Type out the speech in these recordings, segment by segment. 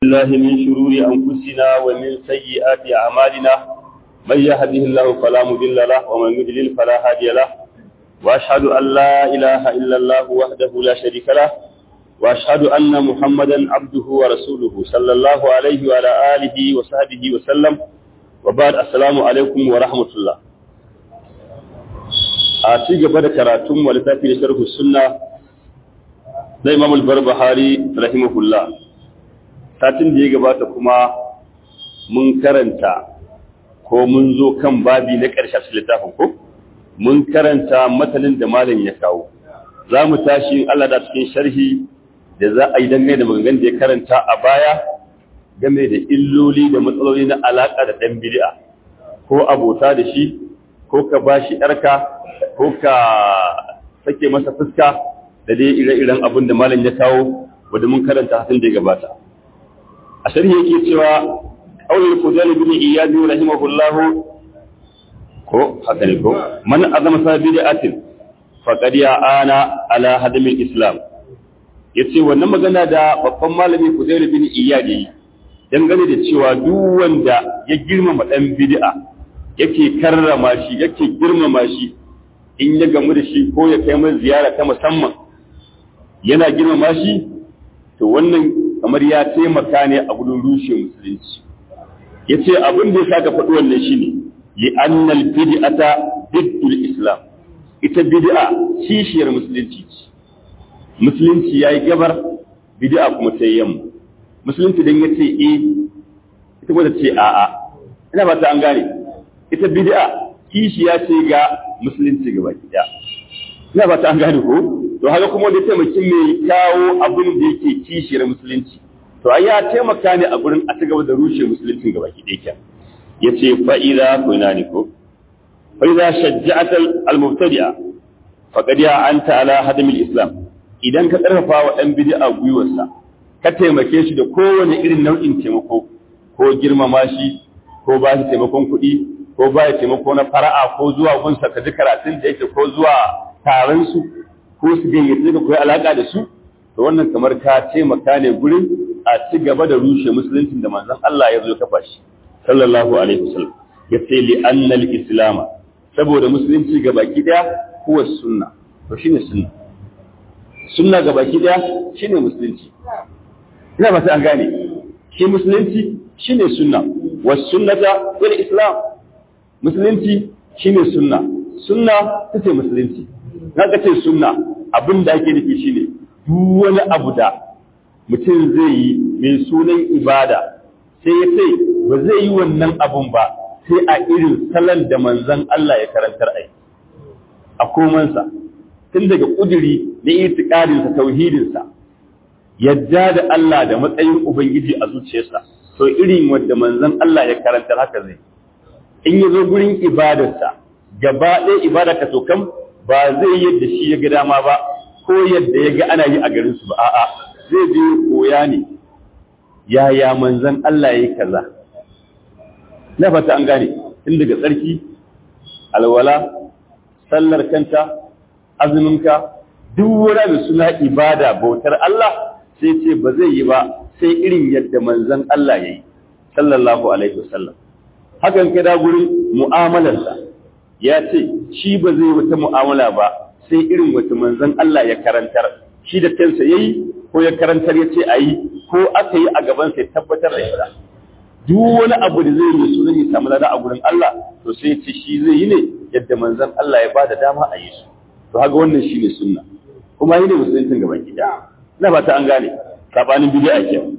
الله من شرور أنفسنا ومن سيئات أعمالنا من يهده الله فلا مضل له ومن يضلل فلا هادي له وأشهد أن لا إله إلا الله وحده لا شريك له وأشهد أن محمدا عبده ورسوله صلى الله عليه وعلى آله وصحبه وسلم وبعد السلام عليكم ورحمة الله a ci gaba da karatun wa littafi da sharhu sunna na Imam al-Barbahari rahimahullah satin da ya gabata kuma mun karanta ko mun zo kan babi na ƙarshe a littafin ko mun karanta matanin da malam ya kawo za mu tashi Allah da cikin sharhi da za a yi dangane da maganganun da ya karanta a baya game da illoli da matsaloli na alaƙa da ɗan bid'a ko abota da shi ko ka bashi ɗarka ko ka sake masa fuska da dai ire-iren abin da malam ya kawo wadda mun karanta hatin da ya gabata a sharhi yake cewa aulul fudal bin iyad rahimahullah ko haka ne ko man azama sabidatin faqad ya ana ala hadamil islam yace wannan magana da babban malami fudal bin iyad yi dangane da cewa duk wanda ya girmama dan bid'a yake karrama shi yake girmama shi in ya gamu da shi ko ya kai mai ziyara ta musamman yana girmama shi to wannan kamar ya taimaka ne a gudun rushe musulunci ya ce abin da ya sa ka faɗi wannan shi ne li'annal bid'ata diddul islam ita bid'a kishiyar musulunci ce musulunci yayi gabar bid'a kuma ta yamma musulunci dan yace eh ita kuma ta ce a'a ina ba ta an gane ita bid'a kishiya ce ga musulunci gaba ɗaya ina ba ta an gane ko to haka kuma da taimaki mai kawo abin da yake kishiyar musulunci to ai ya taimaka ne a gurin a ci gaba da rushe musulunci gaba ɗaya kyan yace fa idza kuna ni ko fa idza shajja'ata al-mubtadi'a faqad ya anta ala hadam al-islam idan ka karfafa wa dan bid'a gwiwarsa ka taimake shi da kowane irin nau'in taimako ko girmama shi ko ba shi taimakon kuɗi ko ba ya taimako na fara'a ko zuwa gunsa ka ji karatun da yake ko zuwa taron su ko su gayyace ka koyi alaka da su to wannan kamar ka taimaka ne gurin a ci gaba da rushe musuluncin da manzon Allah ya zo kafa shi sallallahu alaihi wasallam ya ce li annal islam saboda musulunci ga baki daya huwa sunna to shine sunna sunna ga baki daya shine musulunci ina ba sai an gane shi musulunci shine sunna was sunnata wal islam musulunci shine sunna sunna tace musulunci kaga ce sunna abin da ake nufi shine duk wani abu da mutum zai yi mai sunan ibada sai ya ce ba zai yi wannan abun ba sai a irin salon da manzon Allah ya karantar ai a komansa tun daga kuduri na itikadinsa tauhidinsa yadda da Allah da matsayin ubangiji a zuciyarsa to irin wanda manzon Allah ya karantar haka zai in ya zo gurin ibadarsa gaba ɗaya ibada ka kam ba zai yadda shi ya ga dama ba ko yadda ya ga ana yi a garin su ba a'a zai je koya ne yaya manzon Allah yayi kaza na fata an gane tun daga tsarki alwala sallar kanta azuminka duk wani da suna ibada bautar Allah sai ce ba zai yi ba sai irin yadda manzon Allah yayi sallallahu alaihi wasallam hakan ka da gurin mu'amalarsa ya ce shi ba zai wata mu'amala ba sai irin wata manzon Allah ya karantar shi da kansa yayi ko ya karantar ya ce ayi ko aka yi a gaban sai tabbatar da ita duk wani abu da zai yi sunan ya samu lada a gurin Allah to sai ya ce shi zai yi ne yadda manzon Allah ya bada dama a yi su to haka wannan shine sunna kuma yi ne musuluncin gaban gida ina ba ta an gane sabanin bid'a kenan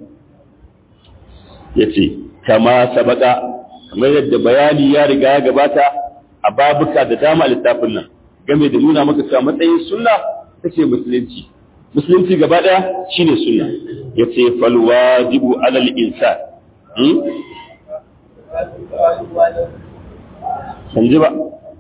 yace kama sabaka kamar yadda bayani ya riga ya gabata a babuka da dama littafin nan game da nuna maka cewa matsayin sunna tace musulunci musulunci gaba daya shine sunna yace fal wajibu alal insan hmm sanji ba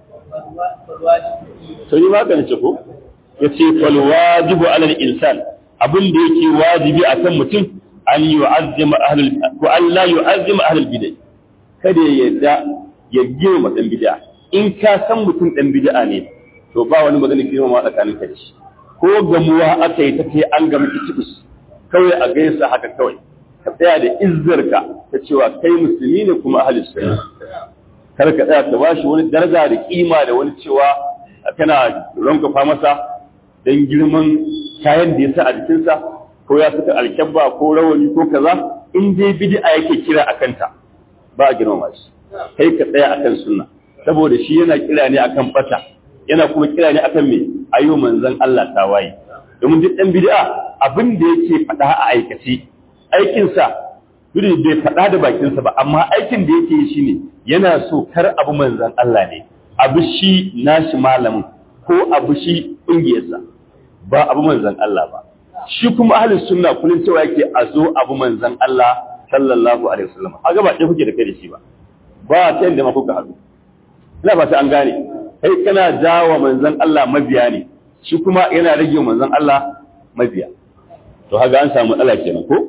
sai ma kana ce ko yace fal wajibu alal insan abin da yake wajibi akan mutum an yu'azzima ahlul ko an la yu'azzima ahlul bid'ah kada ya yarda ya girma dan bid'a in ka san mutum dan bid'a ne to ba wani magana girma ma tsakanin ka da shi ko gamuwa aka yi ta kai an gama kitibus kawai a gaisa haka kawai ka tsaya da izzarka ta cewa kai musulmi ne kuma ahli sunna kar ka tsaya ka bashi wani daraja da kima da wani cewa kana rankafa masa dan girman kayan da ya sa a jikinsa ko ya saka alkyabba ko rawani ko kaza in dai bid'a yake kira akan ta ba a girmama shi kai ka tsaya akan sunna saboda shi yana kira ne akan fata yana kuma kira ne akan me ayo manzon Allah tawaye domin duk dan bid'a abin da yake faɗa a aikace aikin sa duk bai faɗa da bakinsa ba amma aikin da yake yi shine yana so kar abu manzon Allah ne abu shi nashi malamin ko abu shi ƙungiyarsa ba abu manzon Allah ba shi kuma ahlus sunna kullun cewa yake a zo abu manzon Allah sallallahu alaihi wasallam a gaba ɗaya kuke da kai da shi ba ba ta yadda ma kuka haɗu ina ba ta an gane kai kana jawo manzon Allah mabiya ne shi kuma yana rage manzon Allah mabiya to haga an samu matsala kenan ko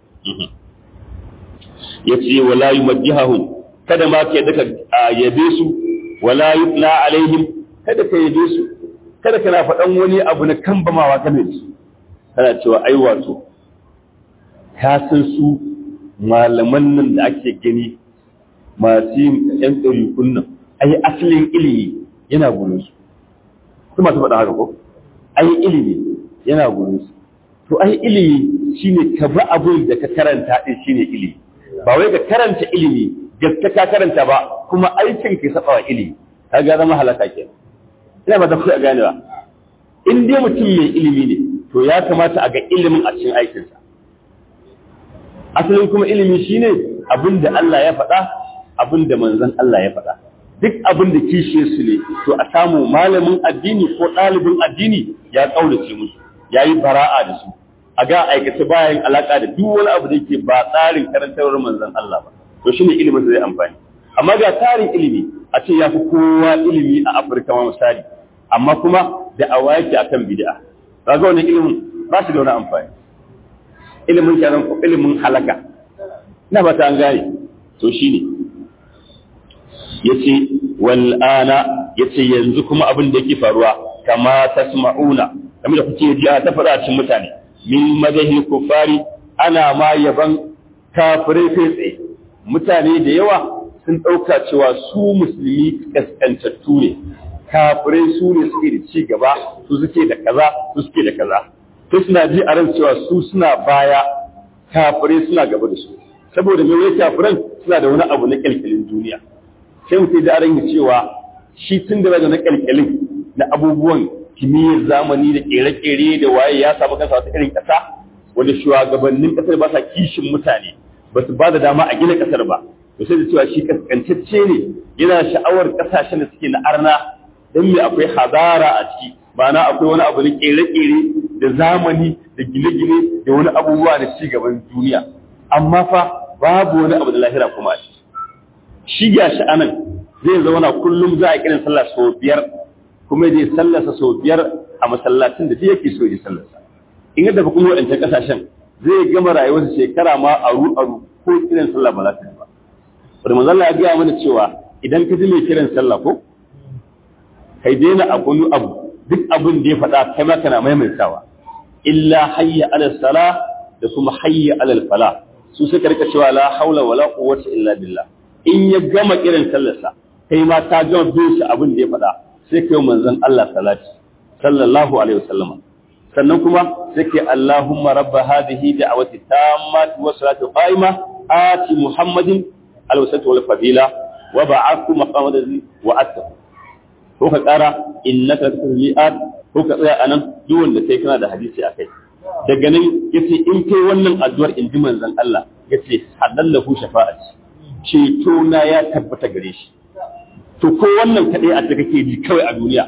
yace wala yumajjihahum kada ma ka daka yabe su wala yutla alaihim kada ka yabe su kada kana faɗan wani abu na kambamawa kan su kana cewa ai wato ka san su malaman nan da ake gani masu yin ‘yan ɗarikun nan, ai asalin ilimi yana gurin su. Su masu faɗa haka ko? Ai ilimi yana gurin su. To ai ilimi shi ne ka ba abin da ka karanta ɗin shi ne ilimi. Ba wai ka karanta ilimi gaske ka karanta ba kuma aikin ka saba wa ilimi. Ka ga zama halaka ke. Ina ba ta a ganewa. In dai mutum mai ilimi ne, to ya kamata a ga ilimin a cikin aikinsa. Asalin kuma ilimi shine abin da Allah ya faɗa abin da manzon Allah ya faɗa duk abin da kishe su ne to a samu malamin addini ko ɗalibin addini ya ƙaurace musu ya yi bara'a da su a ga aikace bayan alaƙa da duk wani abu da yake ba tsarin karantarwar manzon Allah ba to shine ilimin da zai amfani amma ga tarin ilimi a ce ya fi kowa ilimi a Afirka ma misali amma kuma da awa yake akan bid'a kaga wannan ilimin ba shi da wani amfani ilimin kenan ko ilimin halaka ina ba ta an gane to shine yace wal ana yace yanzu kuma abin da yake faruwa kama tasma'una kamar da kuke ji ta faɗa cikin mutane min madahi kufari ana ma yaban kafirai kai tsaye mutane da yawa sun ɗauka cewa su musulmi kaskantattu ne kafirai su ne suke da ci gaba su suke da kaza su suke da kaza sai suna ji a ran cewa su suna baya kafirai suna gaba da su saboda me wai kafiran suna da wani abu na kyalkyalin duniya sai mutum da ran cewa shi tun da na kyalkyalin na abubuwan kimiyyar zamani da kere-kere da waye ya samu kansa wata irin kasa wanda shugabannin kasar ba sa kishin mutane ba su ba da dama a gina kasar ba to sai da cewa shi kaskantacce ne yana sha'awar kasashen da suke na arna don me akwai hazara a ciki ma'ana akwai wani abu na kere-kere da zamani da gine-gine da wani abubuwa da ci gaban duniya amma fa babu wani abu da lahira kuma a ciki shi ga shi anan zai zauna kullum za a kiran sallah sau biyar kuma zai sallasa sau biyar a masallacin da yake so ya sallasa in yadda kuma waɗancan ƙasashen zai gama rayuwarsa shekara ma aru aru ko kiran sallah ba za ta yi ba wanda manzo Allah ya gaya mana cewa idan ka ji mai kiran sallah ko kai daina abu abu duk abin da ya faɗa kai ma kana maimaitawa illa hayya ala sala da kuma hayya ala fala su suka rika cewa la haula wala quwwata illa billah in ya gama kiran sallarsa kai ma ta gama bin shi abin da ya faɗa sai kai manzon Allah salati sallallahu alaihi wasallam sannan kuma sai kai Allahumma rabba hadhihi da'wati tammati wa salatu qa'ima ati muhammadin alwasatu wal fadila wa ba'athu maqamadan wa atta ko ka kara innaka tasmi'at ko ka tsaya anan duk wanda kai kana da hadisi akai daga nan yace in kai wannan addu'ar in ji manzon Allah yace hadallahu shafa'ati ceto na ya tabbata gare shi to ko wannan kadai a da kake ji kawai a duniya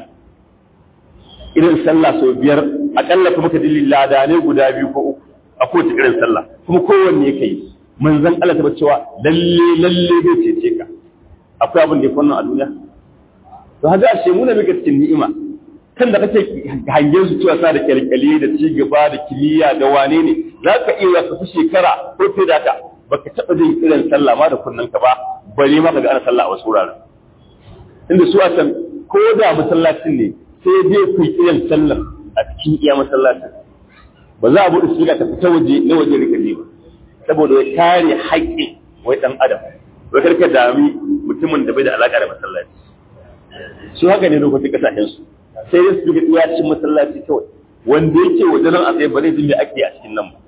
irin sallah sau biyar akalla kuma ka dalilin ladane guda biyu ko uku a kowace irin sallah kuma kowanne ka yi manzon Allah ta cewa lalle lalle zai cece ka akwai abin da ya fannin a duniya to haka ashe mu ne muke cikin ni'ima kan da kake hangen su cewa sa da kyalkyali da ci gaba da kimiyya da wane ne za ka iya ka fi shekara ko fiye da haka baka taɓa jin irin sallah ma da kunnen ka ba bare ma ka ga ana sallah a wasu wuraren inda su a can ko da masallacin ne sai dai ku yi irin sallar a cikin iya masallacin ba za a buɗe shiga ta fita waje na waje rika ba saboda ya kare haƙƙin wai dan adam wai karka dami mutumin da bai da alaka da masallaci su haka ne lokacin kasashen su sai dai su ga iyacin masallaci kawai wanda yake wajen nan a tsaye ba zai ji me ake a cikin nan ba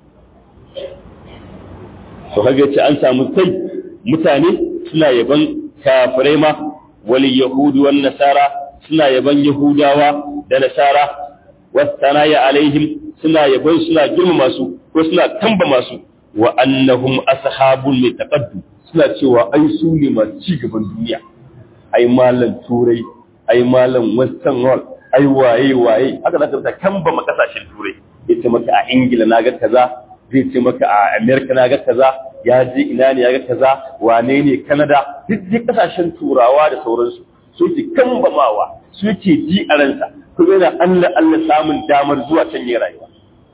to kaga yace an samu kai mutane suna yaban kafirai ma wal yahudu wan nasara suna yaban yahudawa da nasara wasanaya alaihim suna yaban suna girmama su ko suna tamba masu wa annahum ashabul litaqaddu suna cewa ai su ne masu ci gaban duniya ai malam turai ai malam western world ai waye waye haka zaka ta kamba ma kasashen turai yace maka a ingila naga kaza zai ce maka a america naga kaza ya je ina ne ya ga kaza wane ne canada duk dai kasashen turawa da sauransu suke kambamawa suke ji a ransa kuma yana Allah Allah samun damar zuwa can yi rayuwa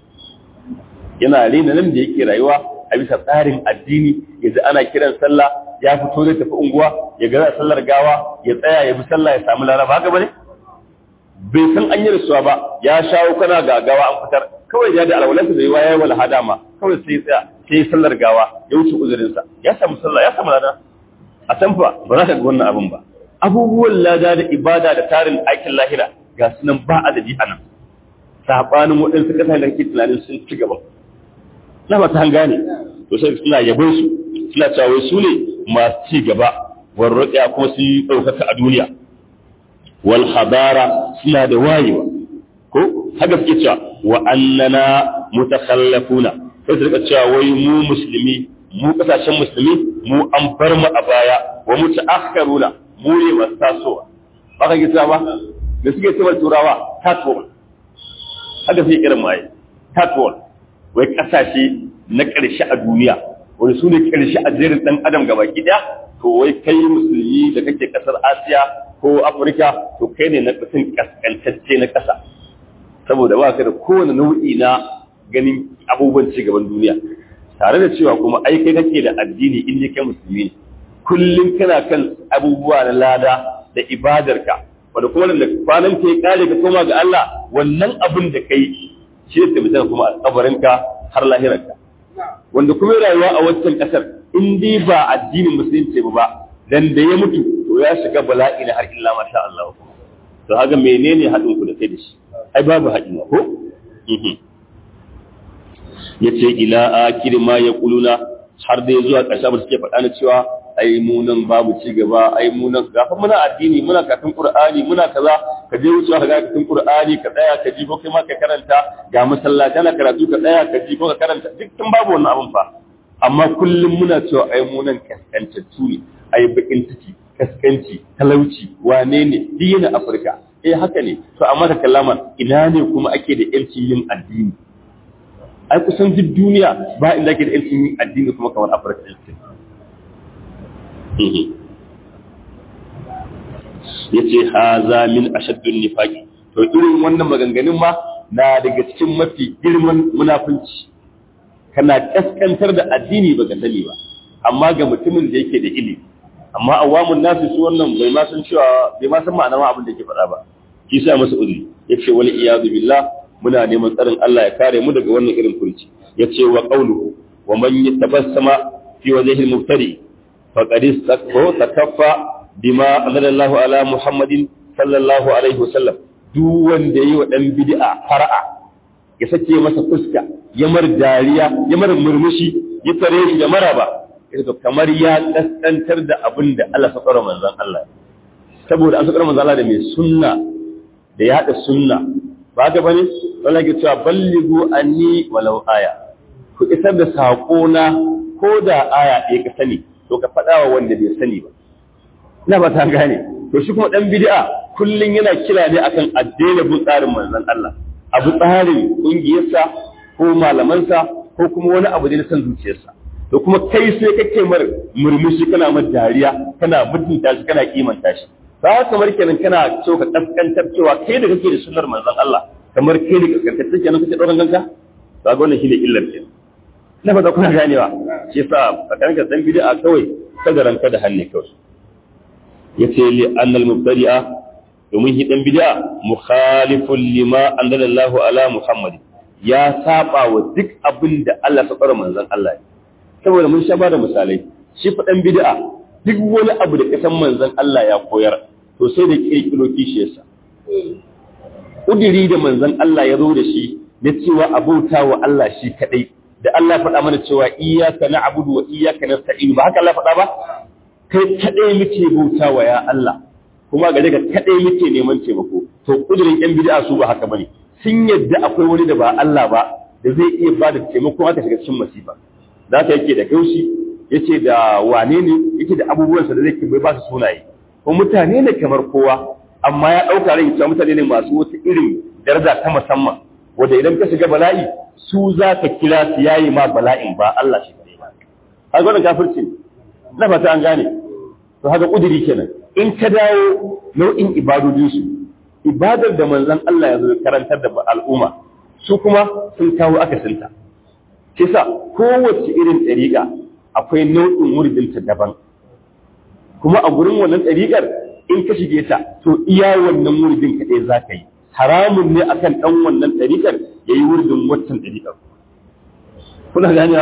yana rena nan da yake rayuwa a bisa tsarin addini yanzu ana kiran sallah ya fito zai tafi unguwa ya ga sallar gawa ya tsaya ya bi sallah ya samu laraba haka bane bai san an yi rasuwa ba ya shawo kana ga gawa an fitar kawai ya da alwalansa da yawa ya wala hada ma kawai sai tsaya sai sallar gawa ya wuce uzurinsa ya samu sallah ya samu lada a can fa ba za ka ga wannan abin ba abubuwan lada da ibada da tarin aikin lahira ga su nan ba adadi a nan saɓanin waɗansu ƙasa da kake tunanin sun ci gaba na ba ta gane to sai suna yabon su suna cewa su ne masu ci gaba warraƙiya kuma sun yi ɗaukaka a duniya wal hadara suna da wayewa ko haka suke cewa wa annana mutakhallafuna sai su rika cewa wai mu musulmi mu kasashen musulmi mu an bar mu a baya wa mutaakharuna mu ne masu tasowa ba ka gita ba da suke cewa turawa tatwa haka sai irin mai tatwa wai kasashe na ƙarshe a duniya wani su ne ƙarshe a jerin ɗan adam gaba ɗaya to wai kai musulmi da kake ƙasar asiya ko afirka to kai ne na ƙasin ƙasƙantacce na ƙasa saboda ba ka da kowane nau'i na ganin abubuwan ci gaban duniya tare da cewa kuma ai kai kake da addini in ne kai musulmi ne kullum kana kan abubuwa na lada da ibadarka wanda kuma da kwanan ka ya kare ka koma ga Allah wannan abin da kai shi ne tabbata kuma a kabarinka har lahirarka wanda kuma rayuwa a wancan kasar in dai ba addinin musulunci ba dan da ya mutu to ya shiga bala'i na har illa masha Allah to haka menene haɗin ku da kai da shi ai babu haɗin ko yace ila akir ma yaquluna har dai zuwa ƙarshe ba suke faɗa na cewa ai mu nan babu ci gaba ai mu nan gafa muna addini muna karatun qur'ani muna kaza ka je wucewa ka ga karatun qur'ani ka tsaya ka ji ko kai ma ka karanta ga masallaci na karatu ka tsaya ka ji ko ka karanta duk tun babu wannan abun fa amma kullum muna cewa ai mu nan kaskantattu ne ai bakin ciki kaskanci talauci wane ne duk yana afirka eh haka ne to amma da kallama ina ne kuma ake da yancin yin addini ai kusan duk duniya ba inda ake da yancin yin addini kuma kamar afirka ɗin ya ce haza min ashaddun nifaqi to irin wannan maganganun ma na daga cikin mafi girman munafunci kana kaskantar da addini baka sani ba amma ga mutumin da yake da ilimi amma awamun nasu su wannan bai ma san cewa bai ma san ma'anar abin da yake faɗa ba shi sa masa uzuri yace wal iyadu billah muna neman tsarin Allah ya kare mu daga wannan irin furci yace wa qawluhu wa man yatabassama fi wajhi al-mubtadi faqad istakfa bima anzalallahu ala muhammadin sallallahu alaihi wasallam duk wanda yi wa dan bid'a far'a ya sake masa fuska ya mar dariya ya mar murmushi ya tare shi da maraba to kamar ya kaskantar da abin da Allah ya tsara manzon Allah saboda an tsara manzon Allah da mai sunna da ya hada sunna ba ga bane wala ke cewa balligu anni walau aya ku isar da sako na ko da aya ɗaya ka sani to ka faɗa wa wanda bai sani ba ina ba ta gane to shi kuma dan bid'a kullun yana kira ne akan addini bin tsarin manzon Allah abu tsarin kungiyarsa ko malamansa ko kuma wani abu da na san zuciyarsa to kuma kai sai kake mar murmushi kana mar dariya kana mutunta shi kana kimanta shi ba kamar kenan kana so ka kaskantar cewa kai da kake da sunnar manzon Allah kamar kai da kaskantar kenan kake dauran ganka to ga wannan shine illar kenan na fata kuna ganewa shi yasa fakan ka dan bid'a kawai kada ranka da hannu kawai yace li annal mubtadi'a domin shi dan bid'a mukhalifun lima anzalallahu ala muhammad ya saba wa duk abin da Allah ya fara manzon Allah saboda mun sha ba da misalai shi faɗan bid'a duk wani abu da kasan manzon Allah ya koyar to sai da kirkiro kishiyarsa kudiri da manzon Allah ya zo da shi na cewa abauta wa Allah shi kadai da Allah faɗa mana cewa iyyaka na'budu wa iyyaka nasta'in ba haka Allah faɗa ba kai kadai muke bautawa ya Allah kuma gare ka kadai muke neman taimako to kudirin yan bid'a su ba haka bane sun yadda akwai wani da ba Allah ba da zai iya ba da taimako haka shiga cikin masifa da haka yake da gaushi yace da wane ne yake da abubuwansa da zai bai ba su sunaye ko mutane ne kamar kowa amma ya dauka rai cewa mutane ne masu wata irin daraja ta musamman wanda idan ka shiga bala'i su za ka kira su yayi ma bala'in ba Allah shi kare ba har wannan kafirci na fata an gane to haka kudiri kenan in ka dawo nau'in ibadodinsu ibadar da manzon Allah ya zo karantar da al'umma su kuma sun kawo akasinta shi sa kowace irin ɗariƙa akwai nau'in muridinta daban kuma a gurin wannan ɗariƙar in ka shige ta to iya wannan muridin kaɗai za ka yi haramun ne akan ɗan wannan ɗariƙar ya yi wuridin waccan ɗariƙar kuna gani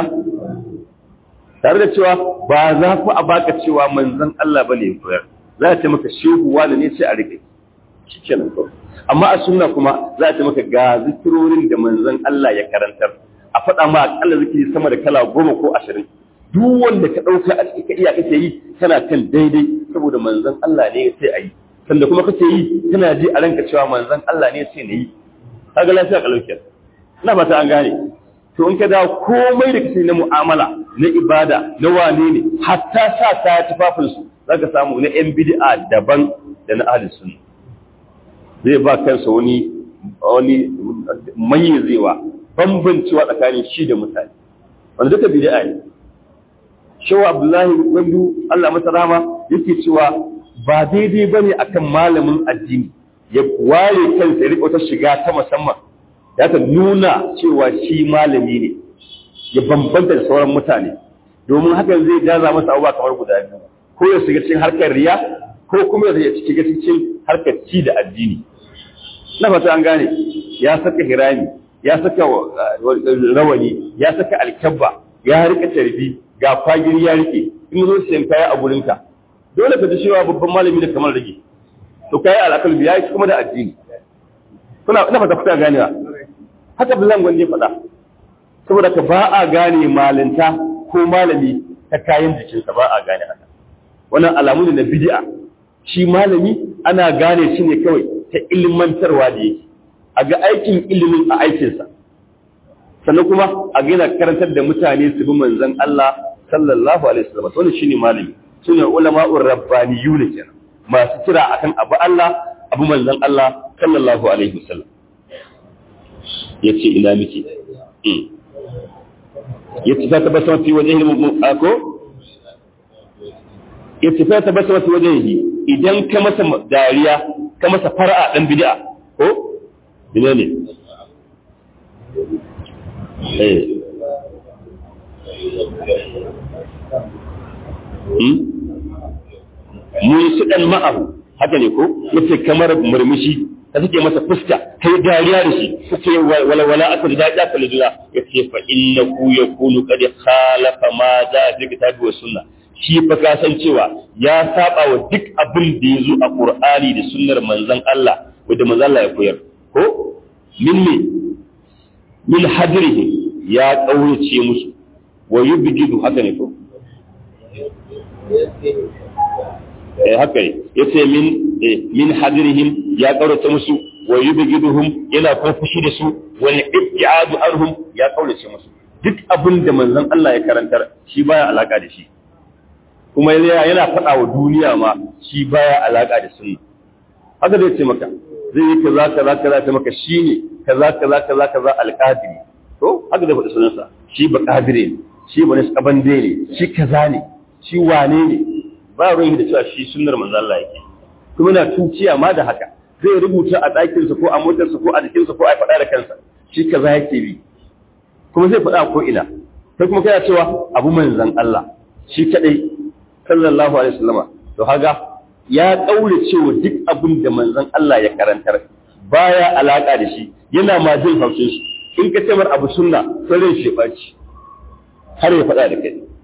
tare da cewa ba za ku a baka cewa manzon Allah ba ne koyar za a ce maka shehu wani ne sai a rike shi kenan kawai amma a sunna kuma za a ce maka ga zikirorin da manzon Allah ya karantar a faɗa ma akalla zikiri sama da kala goma ko ashirin duk wanda ka ɗauka a cikin ka iya kake yi kana kan daidai saboda manzon Allah ne sai a yi sanda kuma kake yi kana ji a ranka cewa manzon Allah ne sai na yi kaga lafiya kalauke ina fata an gane to in ka dawo komai da kace na mu'amala na ibada na wane ne hatta sa ta tufafin su zaka samu na yan bid'a daban da na ahli sunna zai ba kansa wani wani mayyazewa bambancewa tsakanin shi da mutane wanda duka bid'a ne shawa abdullahi wandu Allah masa rama yake cewa ba daidai bane akan malamin addini ya ware kansa ya rika wata shiga ta musamman ya ta nuna cewa shi malami ne ya bambanta da sauran mutane domin hakan zai jaza masa abubuwa kamar guda biyu ko ya shiga cikin harkar riya ko kuma ya shiga cikin harkar ci da addini na fata an gane ya saka hirami ya saka rawani ya saka alkyabba ya rika tarbi ga kwagiri ya rike in zo siyan kaya a gurinka dole ka ji cewa babban malami da kamar rage to kai alakal biya shi kuma da addini kuna ina fata kuka ganewa haka bilan gwanje faɗa saboda ka ba a gane malinta ko malami ta kayan jikinsa ba a gane haka wannan alamu ne na bid'a shi malami ana gane shi ne kawai ta ilmantarwa da yake a ga aikin ilimin a aikinsa sannan kuma a gina karantar da mutane su bi manzon Allah sallallahu alaihi wasallam wannan shine malami sune ulama'ur rabbaniyun kenan masu kira akan abu Allah abu manzon Allah sallallahu alaihi wasallam yace ina miki yace ta tabbata fi wajhihi ako yace ta tabbata fi wajhihi idan ka masa dariya ka masa far'a dan bid'a ko bine ne eh mu yi su ɗan ma'ahu haka ne ko yace kamar murmushi ka suke masa fuska kai dariya da shi suke walwala aka da daɗi aka lujula ya ce fa inna ku ya kunu kad khalafa ma za a fi kitabi wa sunna shi fa ka san cewa ya saba wa duk abin da ya zo a qur'ani da sunnar manzon Allah wanda manzon Allah ya koyar ko min me min hadrihi ya kaurace musu wa yubjidu haka ne ko eh haka ne yace min min hadirihim ya kaurace musu wa yubghiduhum yana kuma fushi da su wa ibtiadu arhum ya kaurace musu duk abin da manzon Allah ya karantar shi baya alaka da shi kuma yana faɗa wa duniya ma shi baya alaka da sunna haka zai ce maka zai yi kaza kaza kaza ta maka shine kaza kaza kaza kaza alqadiri to haka zai faɗi sunansa shi ba qadire ne shi ba nisabande ne shi kaza ne shi wane ne ba ruwan da cewa shi sunnar manzo Allah yake kuma na tuciya ma da haka zai rubuta a ɗakinsa ko a motarsa ko a jikinsa ko a faɗa da kansa shi kaza yake bi kuma zai faɗa ko ina sai kuma kana cewa abu manzon Allah shi kadai sallallahu alaihi wasallama to haga ya kaure cewa duk abin da manzon Allah ya karantar baya alaka da shi yana ma jin haushin shi in ka ce mar abu sunna sai rai shi baci har ya faɗa da kai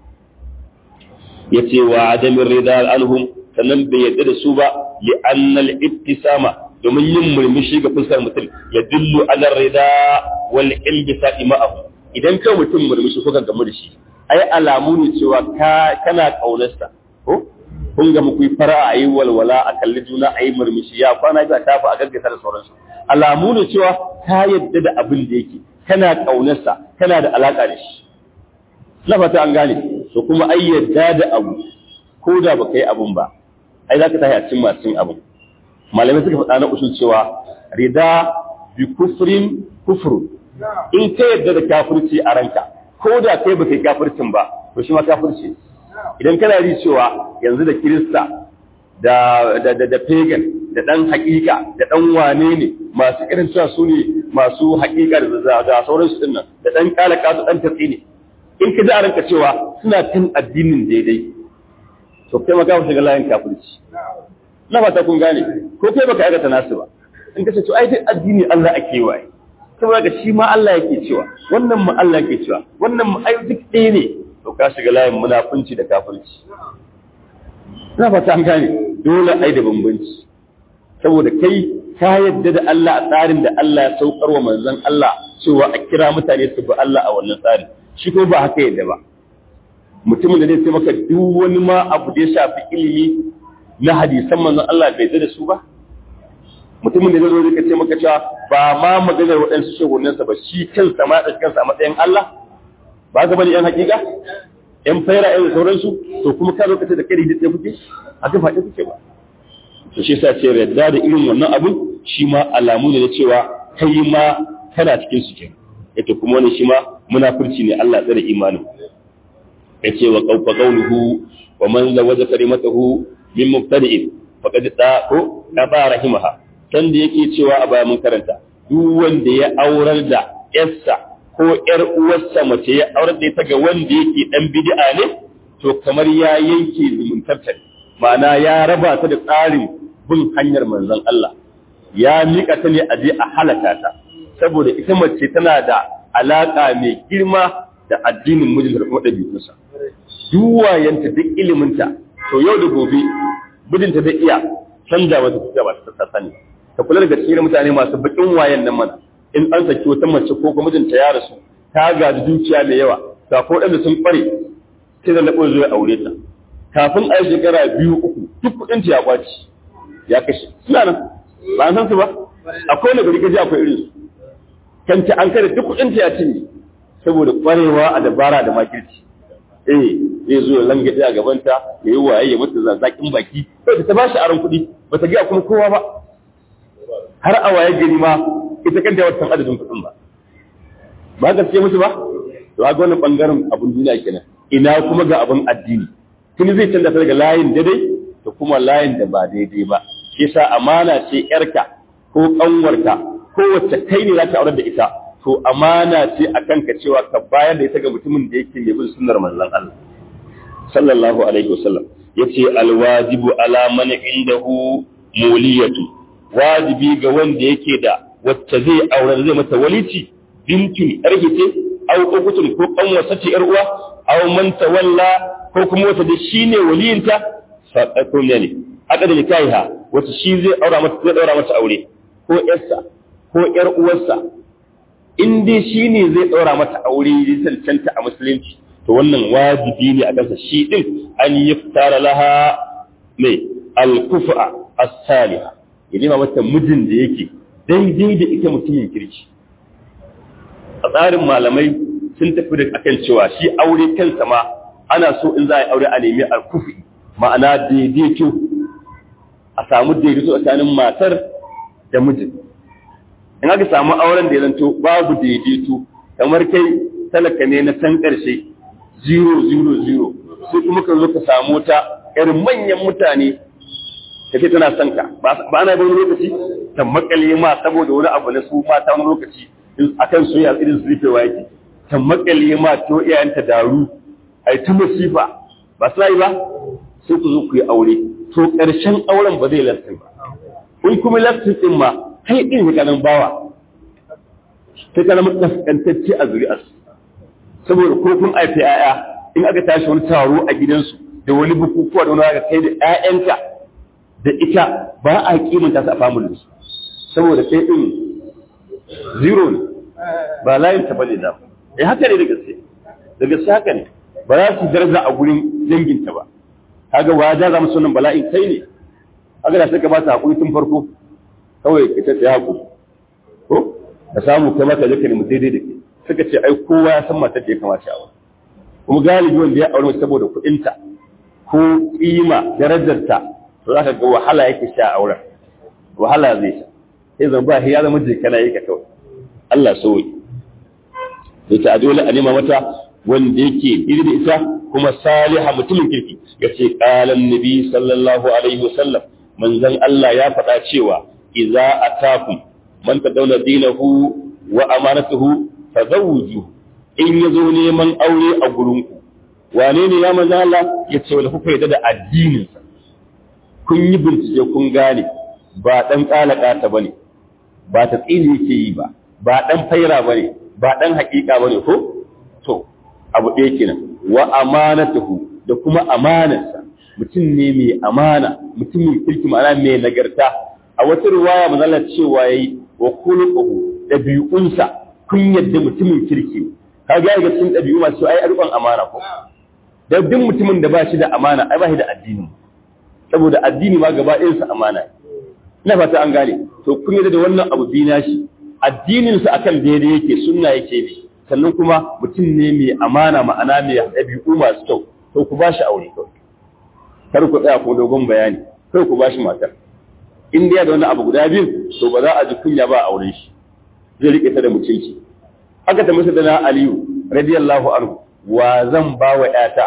yace wa adamin rida anhum sannan bai yadda da su ba li annal ibtisama domin yin murmushi ga fuskar mutum ya dillu ala rida wal ilbisa ma'ahu idan kai mutum murmushi kuka gamu da shi ai alamu ne cewa ka kana kaunarsa ko kun ga muku fara a yi walwala a kalli juna a yi murmushi ya kwana ga tafa a gaggasa da sauransu alamu ne cewa ka yadda da abin da yake kana kaunarsa kana da alaka da shi na fata an gane to kuma ai yadda da abu ko da baka yi abun ba ai za ka tashi a cikin masu yin abun malamai suka faɗa na usul cewa rida bi kufrin kufru in ka yadda da kafirci a ranka ko da kai baka yi kafircin ba to shi ma kafirci idan kana ri cewa yanzu da kirista da da da, da pagan da dan hakika da dan wane ne masu irin cewa su ne masu hakika da da sauransu din nan da dan kala kasu dan tatsi ne in ka ji a ranka cewa suna kan addinin daidai to kai ma ka shiga layin kafirci na fata kun gane ko kai baka aikata nasu ba in ka ce to ai duk addini Allah ake waye saboda shi ma Allah yake cewa wannan ma Allah yake cewa wannan ma ai duk ɗaya ne to ka shiga layin munafunci da kafirci na fata an gane dole ai da bambanci saboda kai ka yadda da Allah a tsarin da Allah ya saukar wa manzon Allah cewa a kira mutane su bi Allah a wannan tsarin shi ko ba haka yadda ba mutumin da zai sai maka duk wani ma abu da ya shafi ilimi na hadisan manzon Allah bai da su ba mutumin da zai zo zai ce maka cewa ba ma maganar waɗansu shehunansa ba shi kansa ma da kansa a matsayin Allah ba ga bane yan hakika yan faira yan sauransu to kuma ka zo ka ce da kai da kuke a ga faɗi kuke ba to shi yasa ce yarda da irin wannan abun shi ma alamu ne na cewa kai ma kana cikin su kenan yace kuma wani shi ma munafurci ne Allah tsare imanin yace wa qawfa qawluhu wa man lawaja kalimatahu min mubtadi'in faqad ta ko da ba rahimaha san da yake cewa a baya mun karanta duk wanda ya aurar da yarsa ko yar uwarsa mace ya aurar da ita ga wanda yake dan bid'a ne to kamar ya yanke zumuntarta ma'ana ya raba ta da tsarin bin hanyar manzon Allah ya mika ta ne a je a halaka ta saboda ita mace tana da alaka mai girma da addinin mijinta da kuma ɗabi'unsa duk wayanta duk iliminta to yau da gobe mijinta zai iya canza mata tafiya ba ta sani ta kula daga cikin mutane masu bakin wayan nan mana in an saki wata mace ko kuma mijinta ya rasu ta gaji dukiya mai yawa ga ko ɗan sun ƙware sai da labo zuwa aure ta kafin a yi shekara biyu uku duk kuɗin ta ya kwaci ya kashe suna nan ba an san su ba akwai na gari kaji akwai irin su kanta an kada duk kuɗin ta ya cinye saboda ƙwarewa a dabara da makirci eh zai zo ya langaɗe a gabanta ya yi waye ya mata zazzakin baki sai ta ba shi aron kuɗi ba ta gaya kuma kowa ba har a waye gari ma ita kanta wata adadin kuɗin ba ba gaske musu ba to ga wannan bangaren abun duniya kenan ina kuma ga abun addini tun zai canza ta daga layin daidai da kuma layin da ba daidai ba shi yasa amana ce yarka ko kanwarka ko wacce kai ne za ka aure da ita to amana ce a kanka cewa ka bayar da ita ga mutumin da yake mai bin sunnar manzon Allah sallallahu alaihi wasallam yace alwajibu ala man indahu muliyatu wajibi ga wanda yake da wacce zai aure zai mata walici bintun yarki ce aw ukutun ko kanwarsa ce yar uwa aw man tawalla ko kuma wata da shine waliyinta fa ko ne aka da nikaiha wacce shi zai aura mata zai daura mata aure ko yarsa ko yar uwarsa in dai shi ne zai ɗaura mata aure ya cancanta a musulunci to wannan wajibi ne a kansa shi ɗin an yi fitara laha mai alkufa as-saliha ya nema mata mijin da yake daidai da ita mutumin kirki a tsarin malamai sun tafi da akan cewa shi aure kansa ma ana so in za a yi aure a nemi alkufi ma'ana daidaito a samu daidaito tsakanin matar da mijin in aka samu auren da ya zanto babu daidaito kamar kai talaka ne na san ƙarshe zero zero zero sai kuma ka zo ka samu ta irin manyan mutane ka ce tana son ka ba ana wani lokaci ta makale ma saboda wani abu na su mata wani lokaci akan soyayya irin su rufewa yake ta makale ma to iyayenta daru ai ta masifa ba su yi ba sai ku zo ku yi aure to ƙarshen auren ba zai lastin ba kun kuma lastin din ma kai ɗin ya kanan bawa sai ka zama kaskantacce a zuri'arsu saboda ko kun aifi yaya in aka tashi wani taro a gidansu da wani bukukuwa da wani haka kai da ƴaƴanka da ita ba a kimanta su a family saboda kai din zero ne ba layin ta bane da eh haka ne da gaske da gaske haka ne ba za su daraja a gurin danginta ba kaga wa da za mu sunan bala'in kai ne haka da suka ba ta hakuri tun farko kawai ka ta tsaya hakuri ko ka samu kai maka zaka nemi daidai da ke suka ce ai kowa ya san matar da ya kamata a wani kuma galibi wanda ya aure saboda kuɗinta ko kima darajarta to za ka ga wahala yake sha a auren wahala zai sha sai zan ba ya zama jikana yake kawai Allah sauyi sai ta dole a nema mata wanda yake iri da ita kuma saliha mutumin kirki ya ce ƙalan nabi sallallahu alaihi wasallam manzon Allah ya faɗa cewa idza atakum man tadawla dinahu wa amanatuhu fazawju in yazo neman aure a gurinku wane ne ya manzon Allah ya ce wala kuka yadda da addinin sa kun yi bincike kun gane ba dan kalaka ta bane ba ta tsini yake yi ba ba dan faira bane ba dan hakika bane ko to abu ɗaya kenan wa amanatuhu da kuma amanarsa mutum ne mai amana mutumin kirki ma'ana mai nagarta a wata riwaya manzala cewa yayi wa khuluquhu dabi'unsa kun yadda mutumin kirki ka ga ga cikin dabi'u masu ai arƙon amana ko da duk mutumin da ba shi da amana ai ba shi da addini saboda addini ma gaba ɗayan sa amana ina fata an gane to kun yadda da wannan abu bi nashi addinin sa akan daidai yake sunna yake ne sannan kuma mutum ne mai amana ma'ana mai ɗabi'u masu kyau to ku ba shi aure kawai kar ku tsaya ko dogon bayani kai ku ba shi matar in dai da wani abu guda biyu to ba za a ji kunya ba a auren shi zai rike ta da mutunci haka ta masa da na aliyu radiyallahu anhu wa zan ba wa ƴata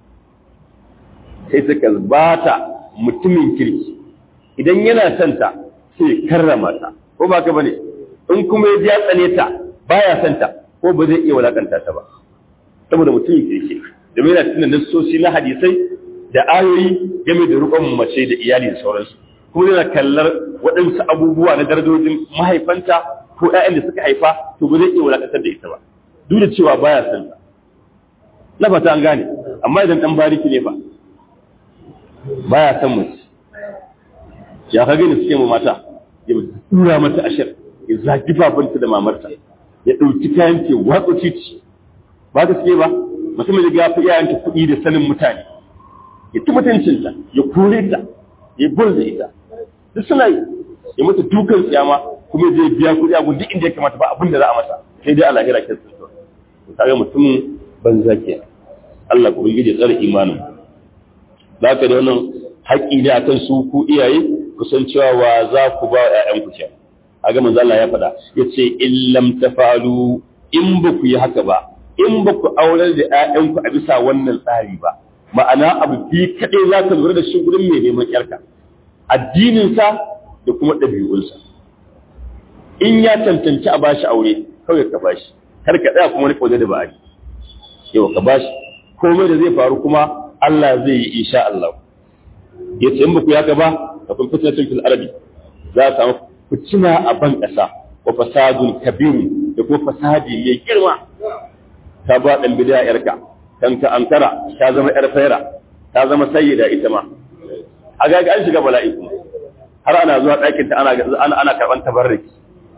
sai suka bata mutumin kirki idan yana son ta sai karrama ta ko ba ka bane in kuma ya ji ya tsane ta baya son ta ko ba zai iya walakanta ta ba saboda mutumin kirki domin yana tunan nassosi na hadisai da ayoyi game da rukun mace da iyali da sauransu kuma yana kallar waɗansu abubuwa na darajojin mahaifanta ko ƴaƴan da suka haifa to ba zai iya wulakantar da ita ba duk da cewa baya son ta na fata an gane amma idan dan bariki ne fa baya son mace ya ka gani suke mata ya tura mata ashir ya zagi babanta da mamarta ya ɗauki kayan ke watsa titi ba ta suke ba mutum da ga fi iyayenta kuɗi da sanin mutane ya ci mutuncinta ya kore ta ya burza ita duk suna yi ya mata dukan tsiyama kuma zai biya kuɗi a duk inda ya kamata ba abin da za a masa sai dai a lahira ke tsinto kaga mutumin banza ke Allah ku ya tsare imanin za ka da wannan haƙƙi ne akan su ku iyaye ku san cewa wa za ku ba ƴaƴan ku ke a ga manzo Allah ya faɗa yace in lam tafalu in ba ku yi haka ba in ba ku aurar da ƴaƴan ku a bisa wannan tsari ba ma'ana abu bi kaɗai za ka lura da shi gurin mai neman ƴarka addininsa da kuma ɗabi'unsa in ya cancanci a bashi aure kawai ka bashi kar ka tsaya kuma wani da ba'ari yau ka bashi komai da zai faru kuma Allah zai yi insha Allah ya ce in ba ku yaka ba ka kun fitina tun fil arabi za a samu fitina a ban ƙasa wa fasadun kabirun da kuma fasadi mai girma ta ba ɗan bidiya yarka kan ka ankara ta zama yar faira ta zama sayyida ita ma a ga an shiga bala'i kuma har ana zuwa ɗakin ta ana ana karɓan tabarriki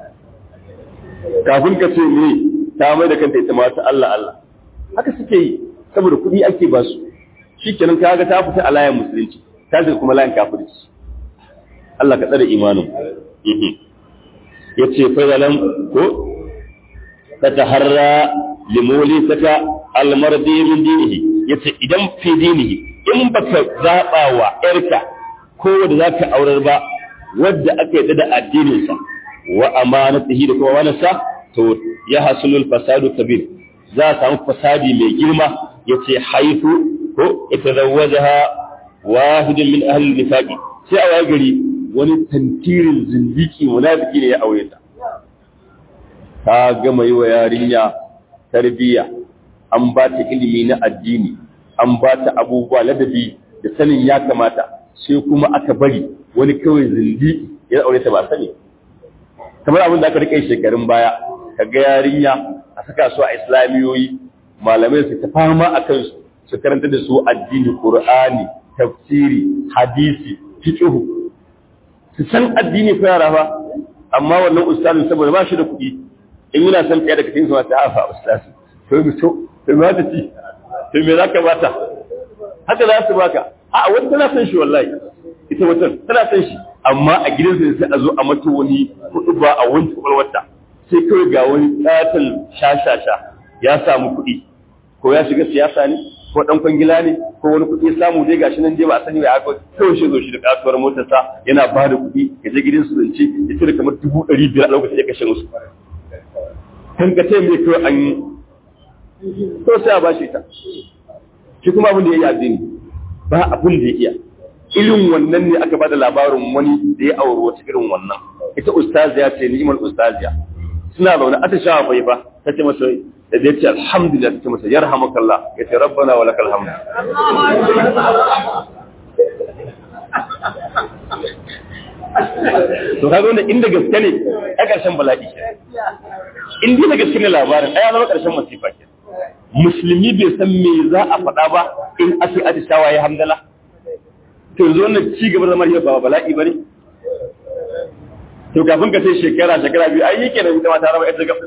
kafin ka ce ne ta mai da kanta ita ma ta Allah Allah haka suke yi saboda kuɗi ake ba su shikenan ka ga ta fita a layin musulunci ta shiga kuma layin kafirci Allah ka tsare imanin yace fa zalam ko ta taharra limoli saka almardi min dinihi yace idan fi dinihi in baka zaba wa yarka ko wanda zaka aurar ba wadda aka yadda da addinin sa wa amanatihi da kuma wanasa to ya hasulul fasadu kabir za a samu fasadi mai girma yace haifu ko itazawwajaha wahidun min ahli nifaqi sai a waye gari wani tantirin zindiki munafiki ne ya aure ta ta gama yi wa yarinya tarbiyya an ba ta ilimi na addini an ba ta abubuwa ladabi da sanin ya kamata sai kuma aka bari wani kawai zindiki ya aure ta ba sani kamar abin da aka rike shekarun baya ka ga yarinya a saka su a islamiyoyi malamai su ta fama a kansu su karanta da su addini qur'ani tafsiri hadisi fiqh su san addini ko yara fa amma wannan ustazin saboda ba shi da kuɗi in yana son ɗaya daga cikin su ta hafa ustazi to mu so to me za ci to me za ka bata haka za su baka a wani tana son shi wallahi ita wata tana son shi amma a gidansa sai a zo a mata wani kuɗi ba a wanke kwalwata sai kawai ga wani ƙaton shashasha ya samu kuɗi ko ya shiga siyasa ne ko ɗan kwangila ne ko wani kuɗi ya samu dai gashi nan dai ba a sani ba haka kawai shi zo shi da kasuwar motarsa yana ba da kuɗi ya je gidan su zance ya cire kamar dubu ɗari biyar a lokacin ya kashe musu kan ka ce mai kawai an yi to sai a ba shi ita shi kuma abin da ya yi addini ba abin da ya iya irin wannan ne aka bada labarin wani da ya auri wata irin wannan ita ustaziya ce ni'imar ustaziya suna zaune ata shawa bai ba ta ce masa da ya ce alhamdulillah ta ce masa yarhamakallah ya ce rabbana wa lakal hamd to kaga wanda inda gaske ne a ƙarshen bala'i in dai da gaske ne labarin ai zama ƙarshen masifa ke musulmi bai san me za a faɗa ba in ake atishawa ya hamdala to yanzu wannan ci gaba zama ba bala'i ba ne to kafin ka sai shekara shekara biyu ai yake da ita ma ta raba ita gaba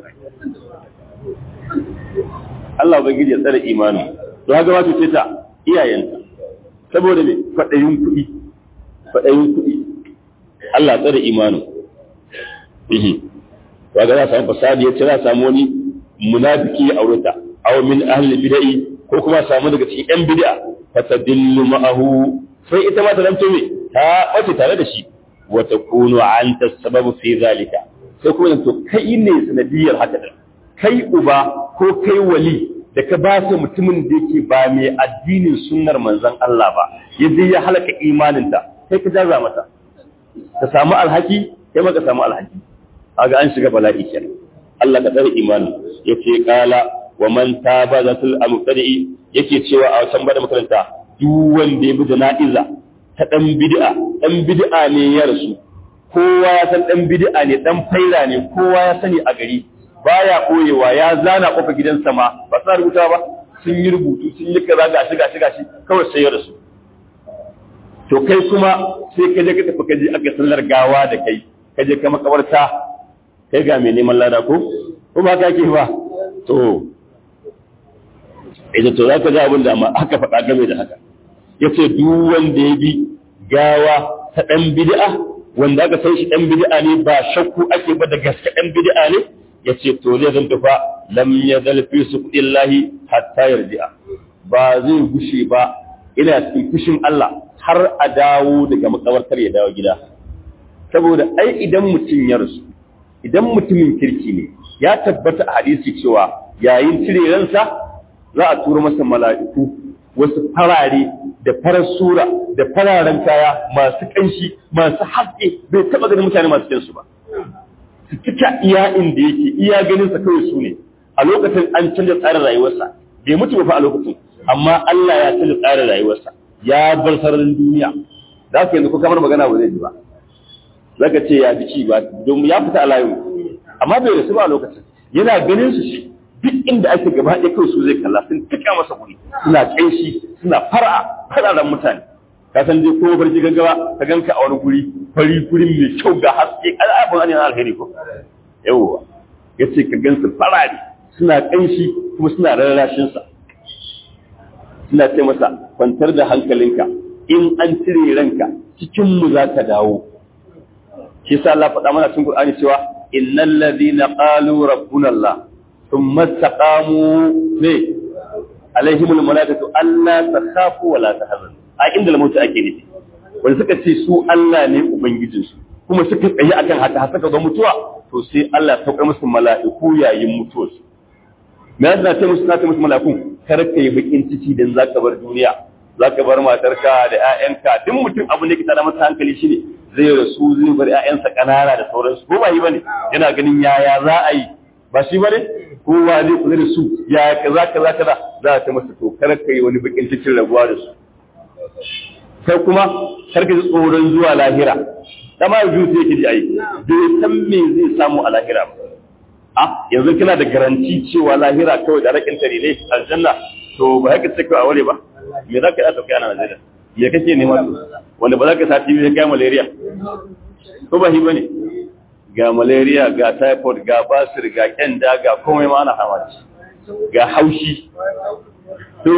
Allah ubangiji ya tsare imani to haka wato ce ta iyayenta saboda me faɗayin kuɗi faɗayin kuɗi Allah tsare imanin ihi to ga za samu fasadi ya ce za samu wani munafiki ya aureta aw min ahli bid'ah ko kuma samu daga cikin yan bid'a fatadillu ma'ahu sai ita ma ta zanto me ta bace tare da shi wa takunu anta sababu fi zalika sai kuma to kai ne sanadiyar haka din kai uba ko kai wali da ka ba su mutumin da yake ba mai addinin sunnar manzon Allah ba yaje ya halaka imaninta sai ka jaza mata ka samu alhaki kai ma ka samu alhaki kaga an shiga bala'i kenan Allah ka tsare imanin yace kala wa man taba zatul amqadi yake cewa a can bada makaranta duk wanda ya bi jana'iza ta dan bid'a dan bid'a ne ya rasu kowa ya san dan bid'a ne dan faira ne kowa ya sani a gari baya koyewa ya zana kofa gidansa ma ba sa rubuta ba sun yi rubutu sun yi kaza gashi gashi gashi kawai sai ya rasu to kai kuma sai ka je ka tafi ka je aka sallar gawa da kai ka je ka makabarta kai ga mai neman lada ko ko ba ka ke ba to idan to zaka ji abin da amma aka faɗa game da haka yace duk wanda ya bi gawa ta dan bid'a wanda aka san shi dan bid'a ne ba shakku ake ba da gaske dan bid'a ne yace to zai zan tufa lam yazal fi suqillahi hatta yarji'a ba zai gushe ba ina cikin fushin Allah har a dawo daga makabartar ya dawo gida saboda ai idan mutum ya rasu idan mutumin kirki ne ya tabbata a hadisi cewa yayin cire ransa za a tura masa mala'iku wasu farare da farar sura da fararen kaya masu kanshi masu haske bai taba ganin mutane masu kinsu ba su cika iya inda yake iya ganin sa kawai su ne a lokacin an canza tsarin rayuwarsa bai mutu ba fa a lokacin amma Allah ya canza tsarin rayuwarsa ya bar sararin duniya za ka yanzu ko kamar magana ba zai ji ba za ka ce ya ji ci ba domin ya fita a layin amma bai rasu ba a lokacin yana ganin su shi duk inda ake gaba ɗaya kawai su zai kalla sun tuka masa guri suna ƙanshi suna fara fararen mutane ka san dai ko barci gaggawa ka ganka a wani guri fari gurin mai kyau ga haske al'abun an yana alheri ko yawwa ya ce ka gansu farare suna ƙanshi kuma suna rarrashinsa suna ce masa kwantar da hankalinka in an cire ranka cikin mu za ka dawo shi sa Allah faɗa mana cikin Qur'ani cewa innal ladina qalu rabbuna Allah thumma istaqamu ne alaihimul malaikatu alla takhafu wa la tahzanu a inda lamutu ake nufi wanda suka ce su Allah ne ubangijinsu kuma suka tsaye akan haka har suka ga mutuwa to sai Allah ya sauka musu mala'iku yayin mutuwarsu me yasa ta musu ta musu mala'ikun kar ka yi bakin ciki dan zaka bar duniya zaka bar matarka da ƴaƴanka duk mutum abu ne ke tada masa hankali shine zai rasu zai bar ƴaƴansa kanana da sauransu ko ba yi bane yana ganin yaya za a yi ba shi bane kowa zai kula da su ya kaza kaza kaza za ta masa to kar ka yi wani bakin cikin rabuwa da su kai kuma kar ka ji tsoron zuwa lahira dama yanzu sai yake ji ai bai san me zai samu a lahira ba a yanzu kana da garanti cewa lahira kawai da rakin tare ne aljanna to ba haka sai ka aure ba me za ka yi a sauke a Najeriya me kake nema su wanda ba za ka sa TV ya kai malaria ko ba shi bane ga malaria ga typhoid ga basir ga kyanda ga komai ma ana fama da shi ga haushi to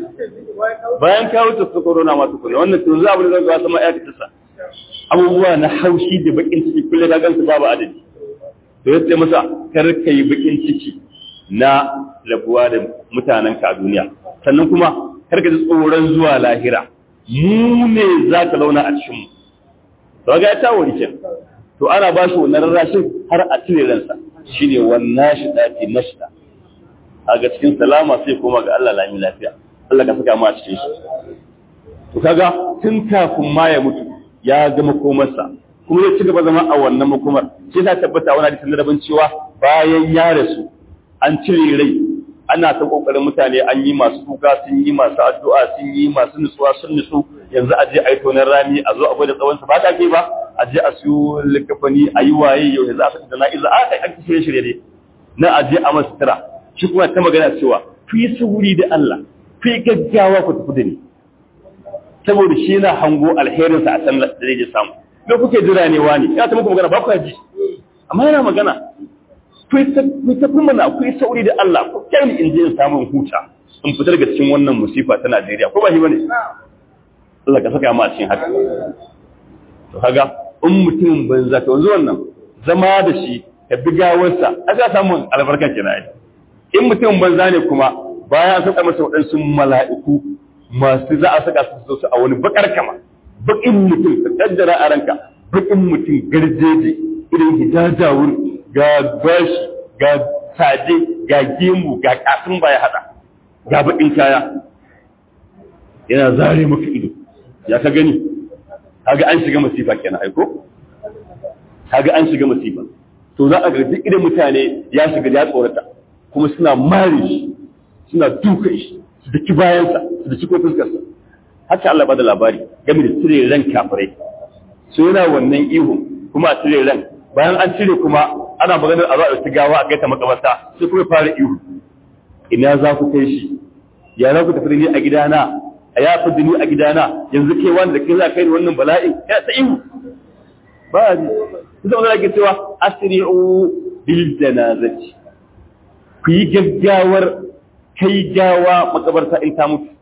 bayan ka wuce su corona masu kuna wannan to za a bude zanga wasu ma'aikata sa abubuwa na haushi da bakin ciki kulle ka gansu babu adadi to yace masa kar ka yi bakin ciki na rabuwa da mutanen ka a duniya sannan kuma kar ka ji tsoron zuwa lahira mu ne za ka launa a cikin mu to ga ta wuri kenan to ana ba shi wannan rarrashin har a cire ransa shine wannan shi dati nashda a ga cikin salama sai koma ga Allah lami lafiya Allah ka saka mu a cikin shi to kaga tun kafin ma ya mutu ya ga makomarsa kuma ya ci gaba zama a wannan makomar sai ta tabbata wani hadisin rabin cewa bayan ya rasu an cire rai ana ta kokarin mutane an yi masu kuka sun yi masu addu'a sun yi masu nutsuwa sun nutsu yanzu a je a yi tonar rami a zo a gwada tsawon sa ba ta ke ba a je a siyo likafani a yi waye yau yanzu a fita da na'iza a kai an shirye shirye ne na a je a masu tira shi kuma ta magana cewa ku yi sauri da Allah ku yi gaggawa ku tafi da ni saboda shi yana hango alherinsa a san da zai samu me kuke jira ne wani ya ta muku magana ba ku ji amma yana magana ku ta kuma na ku yi sauri da Allah ku kai ni in je in samu huta in fitar daga cikin wannan musifa ta Najeriya ko ba shi bane Allah ka saka mu a cikin haka to kaga in mutum banza to yanzu wannan zama da shi ka bi gawarsa aka samu albarkar kenan in mutum banza ne kuma bayan an saka masa waɗansu mala'iku masu za a saka su su a wani bakar kama bakin mutum ka kaddara a ranka bakin mutum garjeje irin hijajawur ga bashi ga saje ga gemu ga kasin baya hada ga bakin kaya yana zare maka ido ya ka gani kaga an shiga masifa kenan aiko kaga an shiga masifa to za a ga duk idan mutane ya shiga ya tsorata kuma suna mare shi suna duka shi su daki bayansa su daki ko fuskarsa haka Allah bada labari game da cire ran kafirai so yana wannan ihu kuma a cire ran bayan an cire kuma ana maganar a zo a ɗauki gawa a kai ta makabarta sai kuma fara ihu ina za ku kai shi ya za ku tafi ni a gidana a ya fi ni a gidana yanzu kai wanda kai za ka kai ni wannan bala'in ya ta ihu ba a ji su zama zai cewa asri'u bil janazati ku yi gaggawar kai gawa makabarta in ta mutu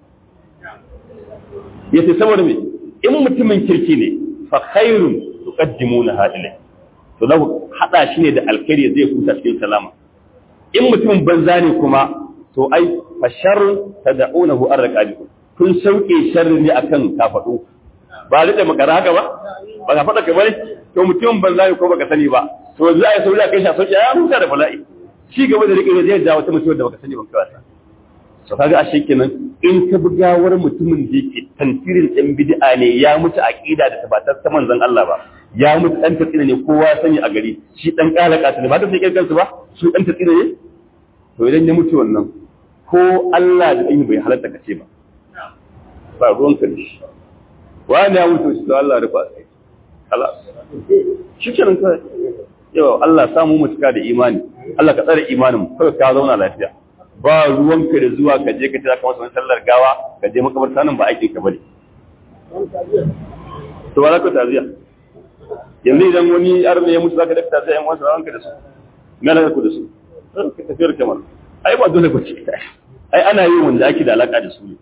yace saboda me in mutumin kirki ne fa khairun tuqaddimuna hadilai to za ku hada shi ne da alkhairi zai huta cikin salama in mutumin banza ne kuma to ai fa sharrun tad'unahu arqabikum kun sauke sharri ne akan kafadu ba da makara haka ba ba ka fada ka bane to mutumin banza ne ko baka sani ba to za a sauri a kai shi a sauke ya huta da bala'i shi gaba da rike zai jawo ta mutuwar da baka sani ba kai wasa to kaga ashe kenan in ka bi gawar mutumin da yake tantirin ɗan bid'a ne ya mutu aqida da tabbatar ta manzon Allah ba ya mutu dan tatsina ne kowa sani a gari shi dan kalaka ne ba ta sai kansu ba su dan tatsina ne to idan ya mutu wannan ko Allah da ɗan bai halatta kace ba ba ruwan ka ne wani ya mutu shi to Allah rufa sai Allah shi kenan kai yau Allah samu mutuka da imani Allah ka tsare imanin mu kawai ka zauna lafiya ba ruwanka da zuwa ka je ka tira kamar wani sallar gawa ka je makabarta nan ba aikin ka bane to ba za ka taziya yanzu idan wani arme ya mutu za ka dafa taziya yan wasu ranka da su me alaka ku da su ka tafiyar kamar ai ba dole ba ce ai ana yi wanda ake da alaka da su ne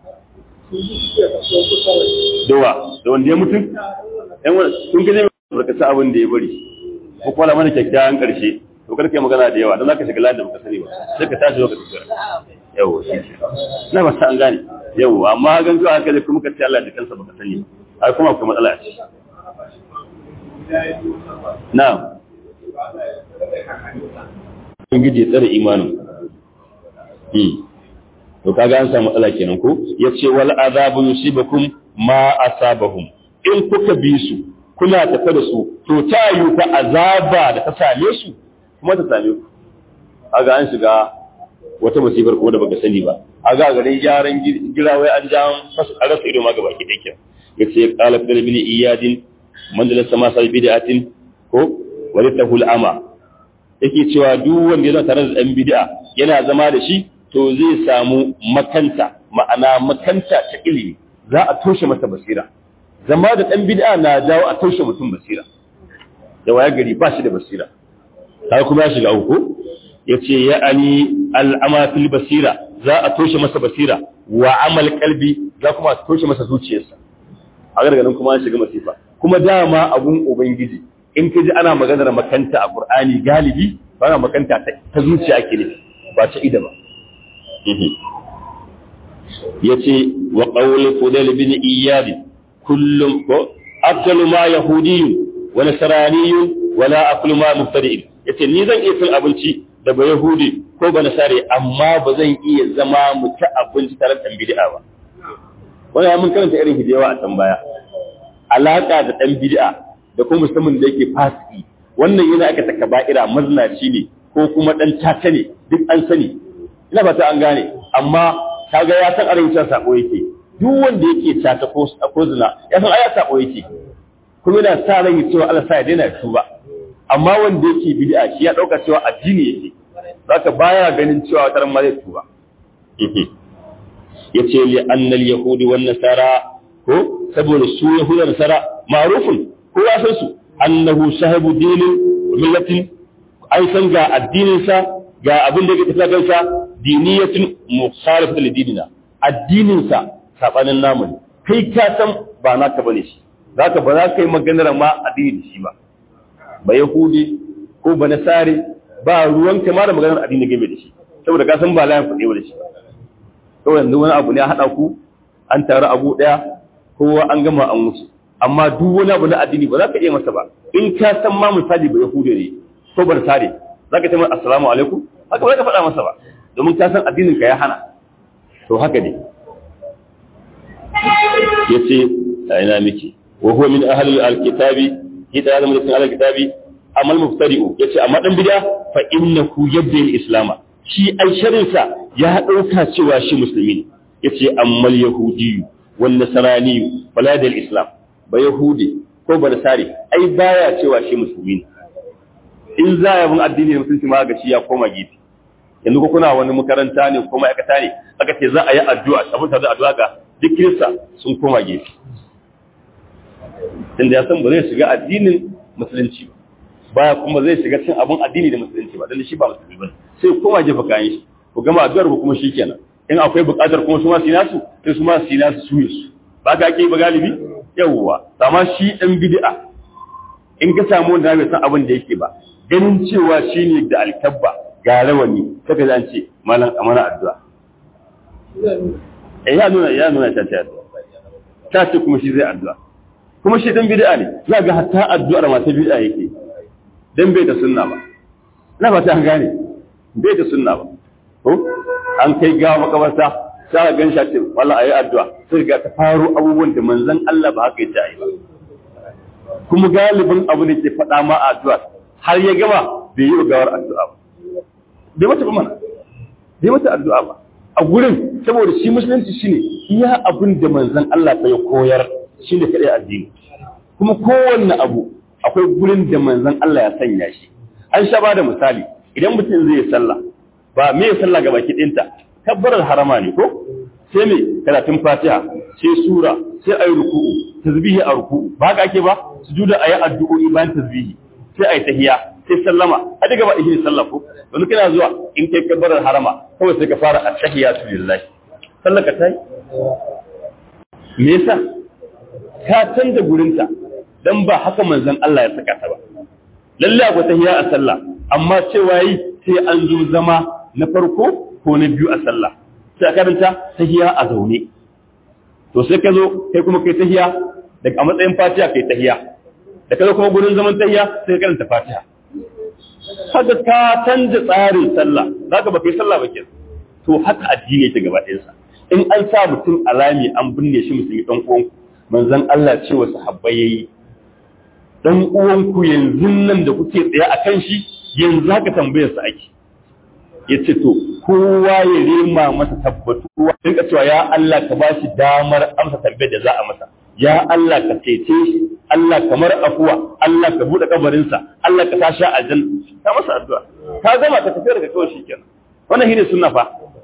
dawa da wanda ya mutu yan wani kun gaje ba ka sa abin da ya bari ko kwala mana kyakkyawan karshe to karka magana da yawa don za ka shiga ladan baka sani ba sai ka tashi lokacin sura yawo shi na ba sa an gane yawo amma gan zuwa haka kuma ka ce Allah da kansa baka sani ba ai kuma akwai matsala ce na Ubangiji ya tsare imanin. To kaga an samu matsala kenan ko? Ya ce wal azabu yusibakum ma asabahum. In kuka bi su, kuna tafe da su, to ta yi fa azaba da ta same su, kuma ta same ku aga an shiga wata musibar kuma da baka sani ba aga garin gyaran girawai an ja fasu a rasa ido ma gaba ki dake yace qala fil bin iyadin man da sama sai bid'atin ko walitahu ama yake cewa duk wanda yana tare da dan bid'a yana zama da shi to zai samu makanta ma'ana makanta ta ilimi za a toshe masa basira zama da ɗan bid'a na jawo a toshe mutum basira da waya gari ba shi da basira har kuma ya shiga uku ya ce ya ani al'ama fil basira za a toshe masa basira wa amal kalbi za kuma a toshe masa zuciyarsa a gargarin kuma an shiga masifa kuma dama abun ubangiji in ka ji ana maganar makanta a qur'ani galibi ba na makanta ta zuciya ake ne ba ta ida ba yace wa qawli fudayl bin iyad kullum ko afdalu ma yahudiyyun wa nasraniyyun wala aklu ma mubtadi'in yace ni zan iya cin abinci da ba yahudi ko ba nasare amma ba zan iya zama mu ci abinci tare da bid'a ba wannan mun karanta irin hijewa a can baya alaka da dan bid'a da kuma musamman da yake fasiki wannan yana aka taka ba'ira maznaci ne ko kuma dan tata ne duk an sani ina ba ta an gane amma kaga ya san arewacin sako yake duk wanda yake tata ko ko zina ya san aya sako yake kuma yana sa ran cewa Allah sa ya daina tuba amma wanda yake bid'a shi ya dauka cewa addini yake zaka baya ganin cewa wata ma zai tuba yace li anna al yahudi wan nasara ko saboda su yahuda nasara ma'rufun ko ya san su annahu sahibu dinin millatin an san ga addinin sa ga abin da yake tafiya kansa diniyatin mukhalifatu li dinina addinin sa sabanin namu ne kai ka san ba naka bane shi zaka ba za ka yi maganar ma addini da shi ba ba Yahudi ko ba Nasari ba ruwan ma da maganar addini game da shi saboda ka san ba layin kuɗi da shi kawai yanzu wani abu ne a haɗa ku an taru abu ɗaya kowa an gama an wuce amma duk wani abu na addini ba za ka iya masa ba in ka san ma misali ba Yahudi ne ko ba Nasari za ka ce masa assalamu alaikum haka ba ka faɗa masa ba domin ka san addinin ka ya hana to haka ne yace a ina miki wa huwa min ahli al-kitabi ita ya zama cikin alkitabi amal muftari'u yace amma dan bid'a fa innahu yabda al-islam shi ai sharinsa ya dauka cewa shi musulmi ne yace ammal yahudi wan nasrani wala da al-islam ba yahudi ko ba nasari ai baya cewa shi musulmi ne in za ya bin addini musulunci ma ga shi ya koma gefe yanzu ko kuna wani makaranta ne ko ma'aikata ne aka ce za a yi addu'a saboda da addu'a ga duk kirista sun koma gefe tunda ya san ba zai shiga addinin musulunci ba baya kuma zai shiga cin abun addini da musulunci ba dan shi ba musulmi ba sai koma jefa kayan shi ku gama addu'ar ku kuma shikenan in akwai buƙatar kuma su ma su nasu sai su ma su nasu su su ba ka ake ba galibi yawwa amma shi dan bid'a in ka samu wanda bai san abin da yake ba ganin cewa shine da alkabba ga rawani kaga zan ce malam amana addu'a eh ya nuna ya nuna ta ta ta ce kuma shi zai addu'a kuma shi dan bid'a ne za ga hatta addu'ar ma ta bid'a yake dan bai da sunna ba ina ba ta gane bai da sunna ba ko an kai gawa makabarta sai ga gansha ce wallahi ayi addu'a sai ga ta faro abubuwan da manzon Allah ba haka yace ayi ba kuma galibin abu ne ke faɗa ma addu'a har ya gama bai yi gawar addu'a ba bai mata ba mana bai mata addu'a ba a gurin saboda shi musulunci shine iya abin da manzon Allah ya koyar shi ne kaɗai addini kuma kowanne abu akwai gurin da manzon Allah ya sanya shi an sha ba da misali idan mutum zai yi sallah ba me ya sallah ga baki ɗinta tabbarar harama ne ko sai me karatun fatiha sai sura sai ayi ruku'u tasbihi a ruku'u ba haka ake ba sujuda ayi addu'o'i bayan tasbihi sai ayi tahiyya sai sallama a daga ba ihe sallah ko wani kana zuwa in kai kabbarar harama kawai sai ka fara at-tahiyatu lillahi sallah ka tai me yasa ka canza gurinta dan ba haka manzon Allah ya saka ta ba lalle akwai tahiyya a sallah amma cewa yi sai an zo zama na farko ko na biyu a sallah sai a karanta tahiyya a zaune to sai ka zo kai kuma kai tahiyya daga a matsayin fatiha kai tahiyya da ka zo kuma gurin zaman tahiyya sai ka karanta fatiha haka ka canza tsarin sallah zaka ba kai sallah ba kenan to haka addini yake gaba ɗayansa in an sa mutum alami an binne shi musulmi dan uwanku manzon Allah ce wa sahabbai yayi dan uwanku yanzu nan da kuke tsaye akan shi yanzu haka tambayar sa ake yace to kowa ya rema masa tabbatuwa dinka cewa ya Allah ka ba shi damar amsa tambayar da za a masa ya Allah ka cece shi Allah kamar afuwa Allah ka bude kabarin sa Allah ka tashi aljanna ka masa addu'a ka gama ka tafi daga kawai shikenan wannan shine sunna fa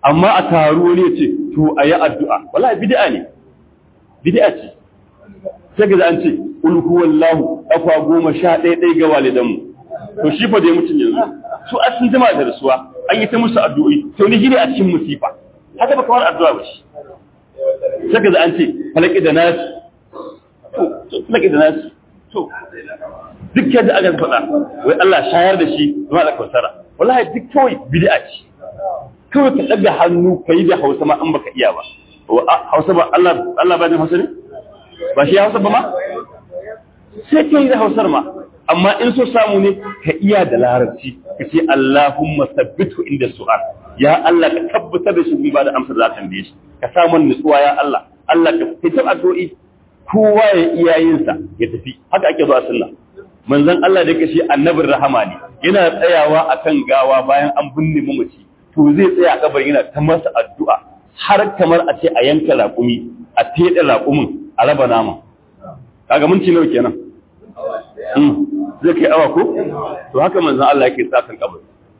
amma a taru wani ya ce to a yi addu'a wallahi bid'a ne bid'a ce sai ga an ce ul huwallahu kafa goma sha ɗaya ɗaya ga walidanmu to shi fa dai mutum yanzu su a sun jima da rasuwa an yi ta musu addu'o'i to ni gine a cikin musifa haka ba kawar addu'a ba shi sai ga an ce falaki da nasi to falaki da nasi to duk yadda aka faɗa wai Allah shayar da shi zuwa da kausara wallahi duk kawai bid'a ce kawai ka ɗaga hannu ka yi da hausa ma an baka iya ba hausa ba Allah Allah ba ne hausa ne ba shi hausa ba ma sai ka yi da hausar ma amma in so samu ne ka iya da larabci ka ce Allahumma sabbitu inda su'al ya Allah ka tabbatar da shi ba da amsar za ka tambaye shi ka samu nutsuwa ya Allah Allah ka fitar addu'o'i kowa ya iya yin sa ya tafi haka ake zuwa sunna manzon Allah da yake shi annabin rahama ne yana tsayawa akan gawa bayan an binne mamaci to zai tsaya a kabar yana ta masa addu'a har kamar a ce a yanka raƙumi a teɗe raƙumin a raba nama kaga minti nawa kenan zai kai awa ko to haka manzon Allah yake tsakan kabar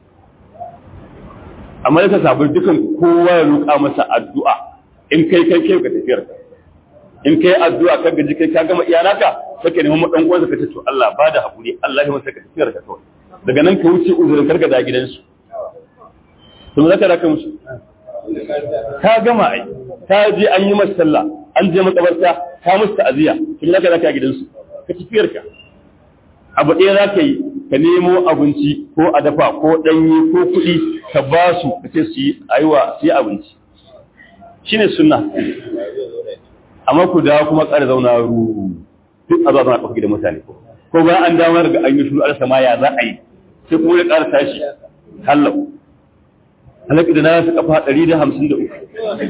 amma da sabon dukan kowa ya roƙa masa addu'a in kai kai kai ka tafiyar in kai addu'a ka gaji kai ka gama iyanaka sai ka nemi dan uwansa ka ce to Allah ba da hakuri Allah ya masa ka tafiyar ka kawai daga nan ka wuce uzurin karka da gidansu to zaka raka musu ka gama ai ka je an yi masa sallah an je makabarta ka musu ta'aziya kin zaka raka gidansu ka tafiyar ka abu ɗaya za ka yi ka nemo abinci ko a dafa ko ɗanye ko kuɗi ka ba su ka ce su yi aiwa su yi abinci shi ne suna amma ku dawo kuma ƙara zauna ruru duk a zauna ƙafa gidan mutane ko bayan an damar ga an yi shuru alasa ma ya za a yi sai kuma ya ƙara tashi hallau halaka da na su ƙafa ɗari da hamsin da uku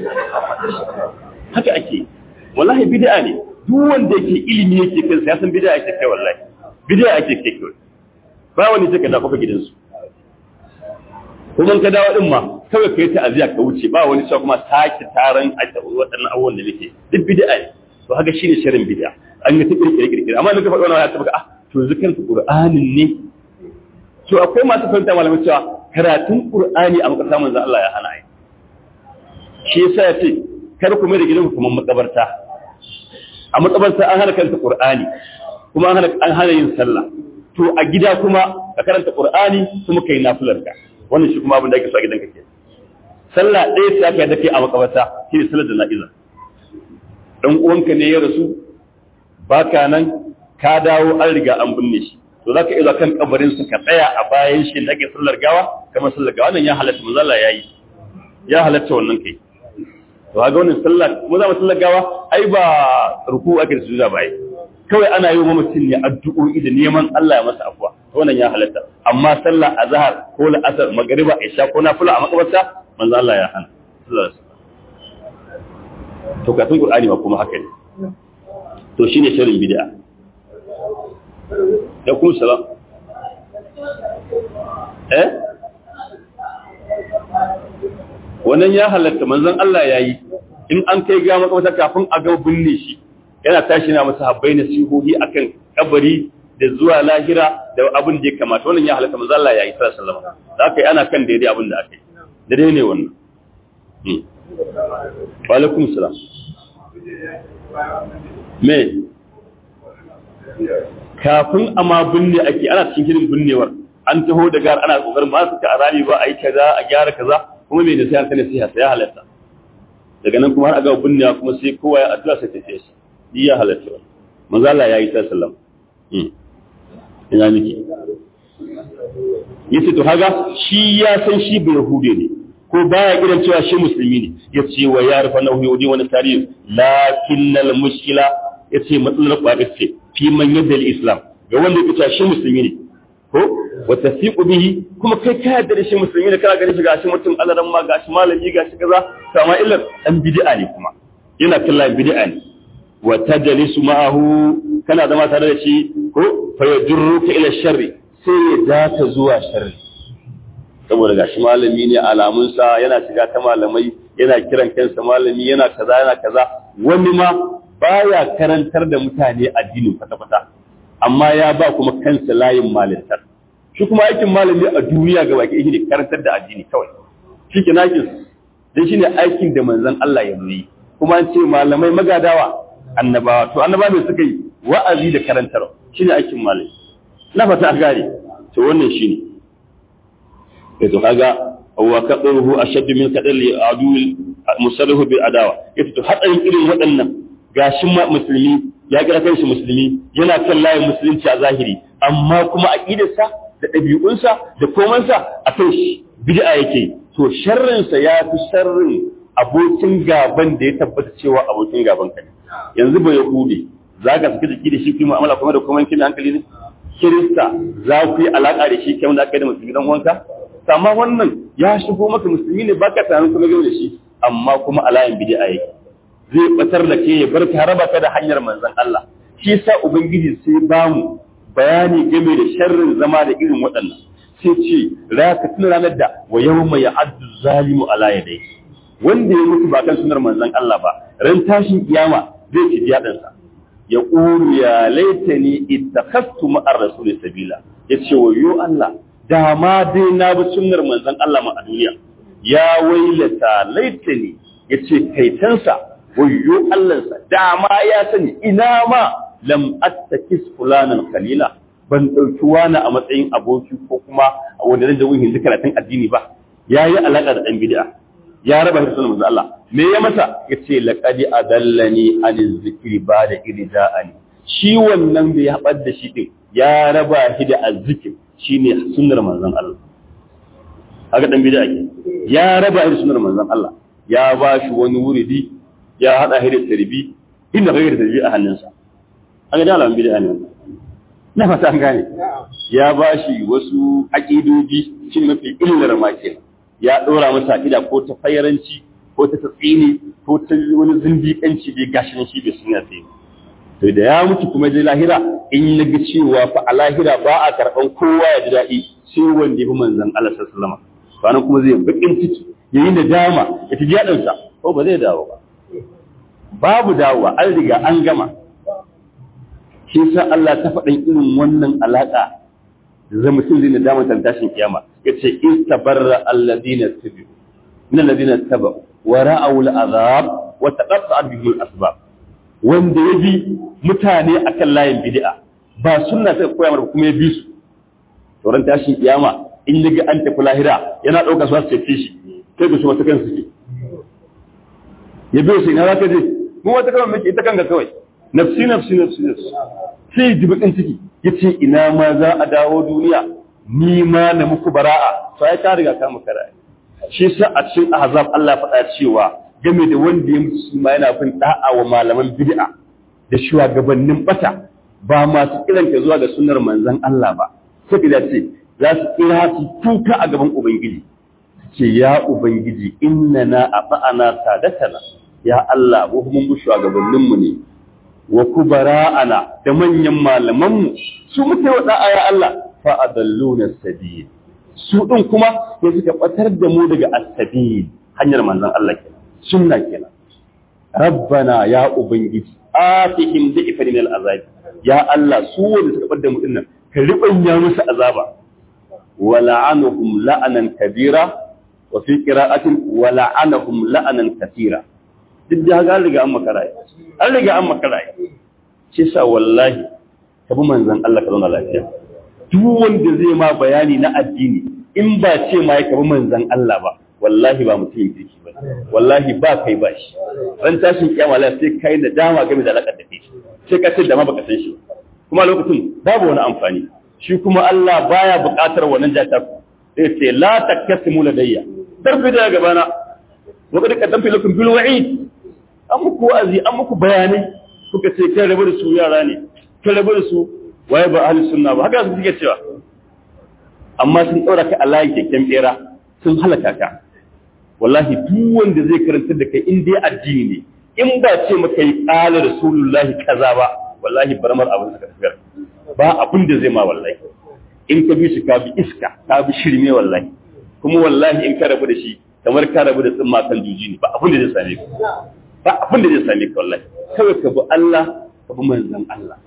haka ake wallahi bid'a ne duk wanda yake ilimi yake kansa ya san bid'a ake kai wallahi bid'a ake kai kai ba wani sai ka da kofa gidansu kuma ka dawo din ma kawai kai ta aziya ka wuce ba wani cewa kuma sake taron waɗannan abubuwan da nake duk bid'a ne to haka shine shirin bid'a an yi ta kirkire kirkire amma nuka faɗi wannan ya tabbata ah to zikr qur'anin ne to akwai masu fahimta malamai cewa karatun qur'ani a makasa manzon Allah ya hana ai shi yasa ya ce kar ku mai da gidanku kuma makabarta a makabarta an hana kanta qur'ani kuma an hana an hana yin sallah to a gida kuma ka karanta qur'ani kuma kai nafilar ka wannan shi kuma abin da ake so a gidanka ke sallah ɗaya sai aka yadda kai a makabarta shi ne sallar jana'iza dan uwanka ne ya rasu baka nan ka dawo an riga an binne shi to zaka iya kan kabarin sa ka tsaya a bayan shi da ake sallar gawa kamar sallar gawa nan ya halatta manzo Allah yayi ya halatta wannan kai to ga wannan sallar mu za mu sallar gawa ai ba ruku ake da sujuda ba ai kawai ana yi wa mutum ne addu'o'i da neman Allah ya masa afuwa wannan ya halatta amma sallah azhar ko la'asar magriba isha ko nafila a makabarta manzo Allah ya hana to katun qur'ani ma kuma haka ne to shine shirin bid'a ya kuma salam eh wannan ya halatta manzon Allah yayi in an kai ga makabarta kafin a ga binne shi yana tashi na masa habbai nasihohi akan kabari da zuwa lahira da abin da ya kamata wannan ya halatta manzo Allah ya yi sallallahu alaihi wasallam da aka yi ana kan daidai abin da aka yi daidai ne wannan wa alaikum salam me kafin amma binne ake ana cikin shirin binnewar an taho da gar ana kokarin ba su ka arami ba a yi kaza a gyara kaza kuma me da sai an sani sai ya halatta daga nan kuma har aga binnewa kuma sai kowa ya addu'a sai ta ce shi ya halatta manzo Allah ya yi sallallahu alaihi ina miki yace to haga shi ya san shi bai yahude ne ko baya kiran cewa shi musulmi ne yace wa ya rufa na yahudi wani tarihi lakinnal mushkila yace matsalar kwaɗa ce fi man yadda islam ga wanda ya cewa shi musulmi ne ko wa tasiqu bihi kuma kai ka yarda da shi musulmi ne kana ganin shi gashi mutum alaran ma gashi malami gashi kaza to amma illar dan bid'a ne kuma yana kallon bid'a ne wa tajlisu ma'ahu kana zama tare da shi ko fa yajruka ila sharri sai ya data zuwa sharri saboda gashi malami ne alamunsa yana shiga ta malamai yana kiran kansa malami yana kaza yana kaza wani ma baya karantar da mutane addinin kwata-kwata amma ya ba kuma kansa layin malintar shi kuma aikin malami a duniya ga baki ne karantar da addini kawai shi ke nakin dan shine aikin da manzon Allah ya yi kuma an ce malamai magadawa annabawa to annabawa me suka yi wa'azi da karantarwa shine aikin malami na fata an gane to wannan shine eh to kaga wa qadruhu ashaddu min qadri adul musarrihu bil adawa yace to hadarin irin waɗannan gashin musulmi ya kira kanshi musulmi yana kan layin musulunci a zahiri amma kuma aqidarsa da ɗabi'unsa da komansa a kan shi bid'a yake to sharrinsa ya fi sharrin abokin gaban da ya tabbata cewa abokin gaban ka yanzu ba yahudi za ka saki jiki da shi kuma mu'amala kuma da kuma kin hankali ne kirista za ku yi alaka da shi kamar da aka yi da musulmi dan wanka amma wannan ya shigo maka musulmi ne baka tunanin kuma yau da shi amma kuma alayin bid'a yake zai batar da ke ya bar ka raba ka da hanyar manzon Allah shi yasa ubangiji sai bamu bayani game da sharrin zama da irin waɗannan sai ce raka tuna ranar da wa yawma ya'addu zalimu ala yadayhi wanda ya mutu ba kan sunar manzon Allah ba ran tashin kiyama zai ci diyadansa ya qulu ya laitani ittakhadtu ma'ar rasul sabila yace wayo Allah da ma dai na bi sunnar manzon Allah ma a duniya ya wailata laitani yace kaitansa wayo Allahnsa da ma ya sani ina ma lam attakis fulanan kalila ban ɗauki wani a matsayin aboki ko kuma wanda zai jawo hindi karatun addini ba ya yi alaƙa da ɗan bid'a ya raba shi sunan manzo Allah me ya masa yace laqad adallani an zikri ba da irja'ani shi wannan bai haɓar da shi din ya raba shi da azzikir shine sunnar manzon Allah haka ɗan bid'a ke ya raba shi da sunnar manzon Allah ya ba shi wani wuridi ya hada shi da tarbi inda kai da tarbi a hannunsa an ga alamun bid'a ne wannan na fata an gane ya ba shi wasu aƙidoji shi mafi illar ma ke ya ɗora masa aƙida ko ta fayaranci ko ta tsini ko ta wani zindiƙanci bai gashi nan shi bai sun yafe to da ya mutu kuma je lahira in ya ga cewa fa a lahira ba a karɓan kowa ya ji daɗi sai wanda ya fi manzon Allah sallallahu alaihi wasallam kuma zai bakin ciki yayi nadama ya ji daɗinsa ko ba zai dawo ba babu dawowa an riga an gama shi sa Allah ta faɗin irin wannan alaƙa da zai mutum zai nadama tan tashin kiyama yace istabarra alladhina tabi'u min alladhina tabu wa ra'aw al'azab wa taqatta'at bihim al-asbab wanda ya bi mutane akan layin bid'a ba sunna ta koya mara kuma ya bi su sauran tashin kiyama in yaga an tafi lahira yana ɗauka su su ce shi kai da su wata kan suke ya biyo sai na zaka je mu wata kan miki ita kanka kawai nafsi nafsi nafsi nafsi sai ji bakin ciki yace ina ma za a dawo duniya ni ma na muku bara'a sai ka riga ka maka rai shi sa a cikin ahzab Allah faɗa cewa game da wanda ya mutu shi ma yana bin da'a wa malaman bid'a da shugabannin bata ba masu kiran ka zuwa ga sunnar manzon Allah ba sai da ce za su kira su tuka a gaban ubangiji ce ya ubangiji innana ata'ana sadatana ya Allah mu mun bi shugabanninmu ne wa kubara'ana da manyan malamanmu su muke wa da'a ya Allah fa adalluna sabil su din kuma ya suka batar da mu daga as-sabil hanyar manzon Allah kenan sunna kenan rabbana ya ubangiji atihim dhi'fan min al-azab ya Allah su wanda suka bar da mu dinnan ka ribanya musu azaba wa la'anuhum la'anan kabira wa fi qira'atin wa la'anahum la'anan katira duk da haka an riga an makara an riga an makara shi sa wallahi ka bi manzon Allah ka zauna lafiya duk wanda zai ma bayani na addini in ba ce ma ya ka bi manzon Allah ba wallahi ba mutum kirki ba wallahi ba kai ba shi ran tashin kiyama la sai kai da dama game da alakar da kai sai ka ce da ma baka san shi kuma lokacin babu wani amfani shi kuma Allah baya buƙatar wannan jata sai ce la takasimu ladayya tarfi da gabana wa kad qaddamtu lakum bil wa'id an muku wa'azi an muku bayanai kuka ce kai rabu da su yara ne kai rabu da su waye ba ahli sunna ba haka su suke cewa amma sun daura ka a layin keken bera sun halaka ka wallahi duk wanda zai karanta da kai in dai addini ne in ba ce maka yi qala rasulullahi kaza ba wallahi baramar abin suka tafiya ba abin da zai ma wallahi in ka bi shi ka bi iska ka bi shirme wallahi kuma wallahi in ka rabu da shi kamar ka rabu da tsimma kan juji ne ba abin da zai same ka ba abin da zai same ka wallahi kawai ka bi Allah ka bi manzon Allah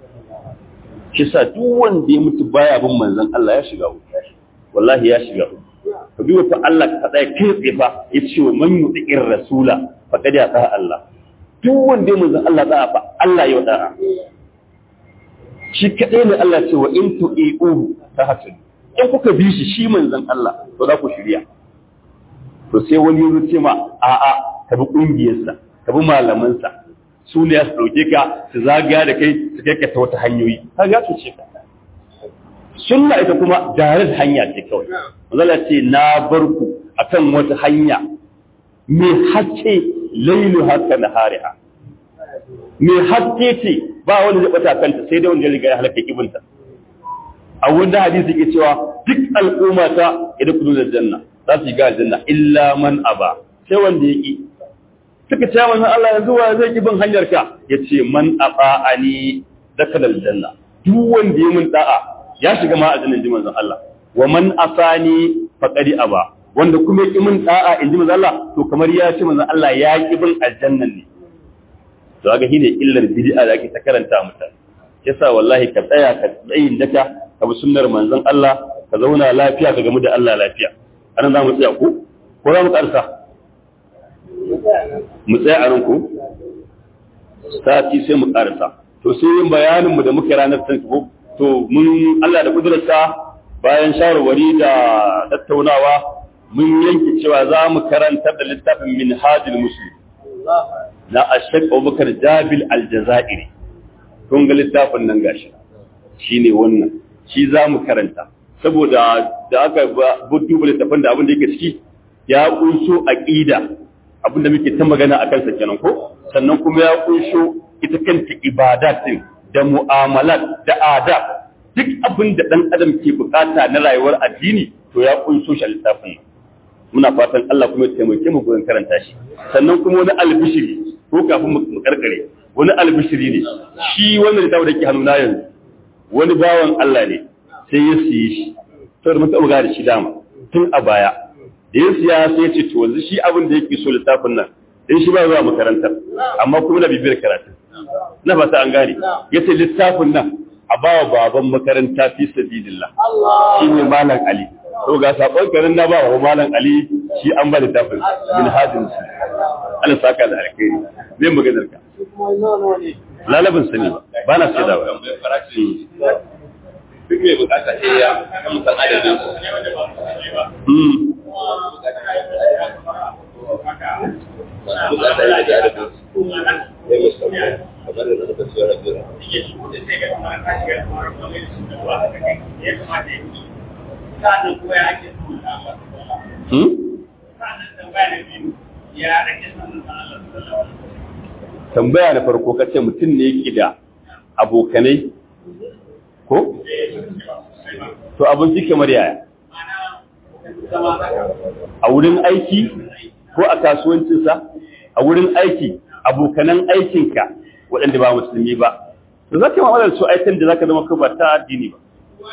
shi sa duk wanda ya mutu baya bin manzon Allah ya shiga wuta wallahi ya shiga wuta ka duba fa Allah ka tsaya kai tsaye fa ya ce wa man yuti'ir rasula faqad yata Allah duk wanda ya manzon Allah da'a fa Allah ya da'a shi kadai ne Allah ce wa in tu'i'uhu tahtadu in kuka bi shi shi manzon Allah to za ku shirya to sai wani ya ce ma a'a ka bi kungiyarsa ka bi malamansa su ne su dauke ka su zagaya da kai su kai ka ta wata hanyoyi ka ga su ce ka sunna ita kuma jarir hanya ce kawai manzala ce na bar ku akan wata hanya mai haske lailu haka na hariha mai haske ce ba wanda zai bata kanta sai dai wanda ya riga ya halaka ibinta a wanda hadisi ke cewa duk al'umma ta idan kudu da janna za su yi ga aljanna illa man aba sai wanda ya ki suka ce manzon Allah yanzu wa zai ki bin hanyar ka yace man ata'ani dakal aljanna duk wanda ya mun da'a ya shiga ma aljanna ji manzon Allah wa man asani faqadi aba wanda kuma ya ki mun da'a inji manzon Allah to kamar ya ce manzon Allah ya ki bin aljannan ne to ga shine illar bid'a da ake ta karanta mutane yasa wallahi ka tsaya ka tsayin daka ka bi sunnar manzon Allah ka zauna lafiya ka gamu da Allah lafiya anan za mu tsaya ku ko za mu karsa mu tsaya a nan ku sati sai mu karsa to sai yin bayanin mu da muke ranar san ko to mun Allah da kudurarsa bayan shawarwari da tattaunawa mun yanke cewa za mu karantar da littafin minhajul muslim na ashek abubakar jabil aljazairi kun ga littafin nan gashi shine wannan shi za mu karanta saboda da aka duba littafin da abin da yake ciki ya kunso aqida abin da muke ta magana a kansa kenan ko sannan kuma ya kunso ita kanta ibadat din da mu'amalat da adab duk abin da dan adam ke bukata na rayuwar addini to ya kunso shi a littafin muna fatan Allah kuma ya taimake mu gurin karanta shi sannan kuma wani albishiri ko kafin mu karkare wani albishiri ne shi wannan littafin da ke hannuna yanzu wani bawan Allah ne sai ya siye shi saboda mun taɓa da shi dama tun a baya da ya siya sai ya ce to yanzu shi abin da yake so littafin nan in shi ba zuwa makarantar amma kuma na bibiyar karatu na fata an gane ya ce littafin nan a bawa baban makaranta fi sabilillah shi ne malam ali to ga sabon garin na ba wa malam ali shi an ba littafin min hadin shi Allah saka da alkhairi zai maganar ka lalabin sani ba na sai da ba duk mai bukata sai ya musan adadin su. Bukata ya da adadin su. Ya musamman kamar da na kasu yana jira. tambaya da farko kace mutum ne yake da abokanai ko? To abinci kamar yaya? A wurin aiki ko a kasuwancinsa? A wurin aiki abokanan aikinka waɗanda ba musulmi ba. Da za ka yi ma'amalar su aikin da za ka zama ba ta addini ba.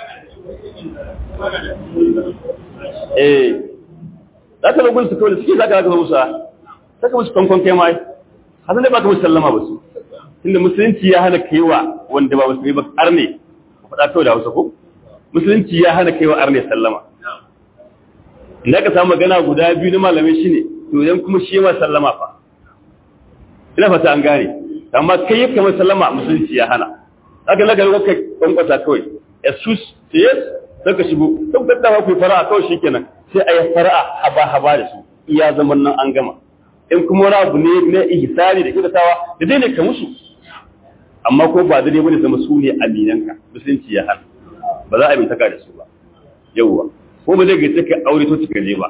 Eh, za ka zagun su kawai da suke za ka zaka musu za ka musu kwankwan kai mai, hasan da ba ka musu sallama ba su. Tunda musulunci ya hana kaiwa wanda ba musulmi ba arne faɗa kawai da hausa ko musulunci ya hana kaiwa arne sallama inda ka samu magana guda biyu na malamai shine to yan kuma shi ma sallama fa ina fata an gane amma kai yake mai sallama musulunci ya hana haka na ga kai kwankwasa kawai jesus yes saka shigo to da da ku fara'a kawai shikenan sai ayi fara'a haba haba da su iya zaman nan an gama in kuma wani abu ne na ihsani da kyautatawa da dai ne ka musu amma ko ba dai bane zama su ne aminanka musulunci ya hana ba za a bintaka da su ba yawwa ko ba zai gace ka aure to cika je ba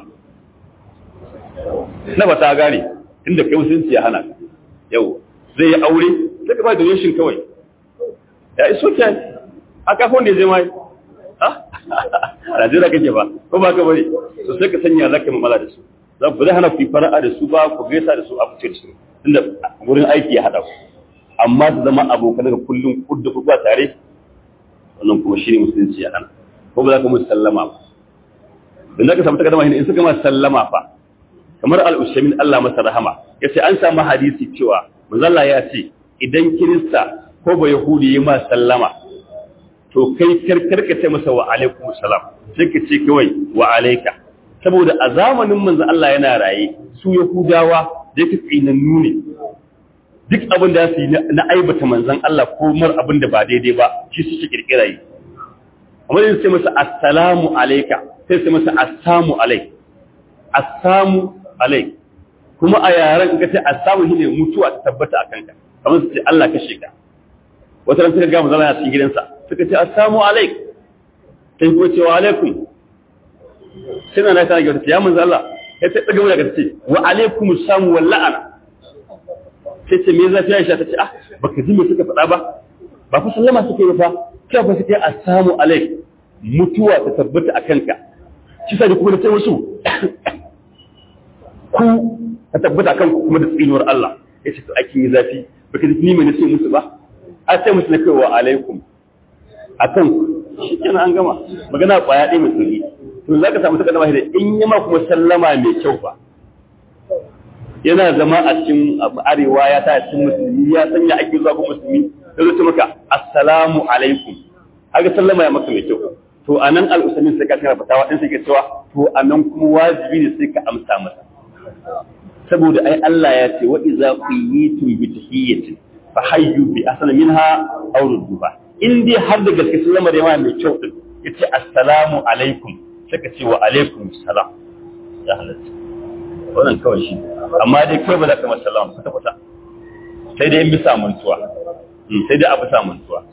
na ba ta gane inda kai musulunci ya hana yawwa zai yi aure sai ka ba donation kawai ya iso ke a kafin da ya je mai a Najeriya kake ba ko ba ka bari to sai ka sanya zaka mamala da su za ku zai hana ku fara'a da su ba ku gaisa da su a fice da su tunda wurin aiki ya hada ku amma su zama abokan daga kullum kudda kudu ba tare wannan kuma shi ne musulunci ya hana ko ba za ka musu sallama ba don za ka samu takardama in suka ma sallama fa kamar al'ushamin Allah masa rahama ya ce an samu hadisi cewa manzalla ya ce idan kirista ko ba yahudi ya ma sallama to kai karkar ka ce masa wa alaikum salam sai ka ce kawai wa alaika saboda a zamanin manzo Allah yana raye su Yahudawa da yake tsinannu ne duk abin da su yi na aibata manzon Allah ko mar abin da ba daidai ba shi suke kirkira yi amma sai sai masa assalamu alayka sai sai masa assamu alayk assamu alayk kuma a yaran ka ce assamu shine mutuwa ta tabbata akan ka kamar su ce Allah kashe ka wata ran suka ga manzon Allah cikin gidansa suka ce assamu alayk sai ko ce wa alaikum suna na kana gyauta ya manzo Allah ya ta daga wani ce wa alaikum samu wal la'ana sai ce me zafi Aisha ta ce ah baka ji me suka faɗa ba ba fa sallama suke yi fa kai fa suke assamu alaik mutuwa ta tabbata a kanka shi sai kuma da sai wasu ku ta tabbata akan ku kuma da tsinuwar Allah ya ce to ake yi zafi baka ji ni me nace musu ba a sai musu na kai wa alaikum akan shi kenan an gama magana kwaya ɗaya mai tsiri to za ka samu takardama da in yi ma kuma sallama mai kyau ba yana zama a cikin arewa ya ta cikin musulmi ya sanya ake zuwa kuma musulmi da zai maka assalamu alaikum haka sallama ya maka mai kyau to a nan al'usamin sai ka kana fatawa ɗin sai ka cewa to a nan kuma wajibi ne sai ka amsa masa saboda ai Allah ya ce wa iza quyitum bi tahiyyatin fa hayyu bi asana minha aw rudduha in dai har da gaske sallama da yawa mai kyau din yace assalamu alaikum sai ka ce wa alaikum salam ya halatta wannan kawai shi amma dai kai ba za ka masa salam kwata kwata sai dai in bisa mantuwa sai dai a bisa mantuwa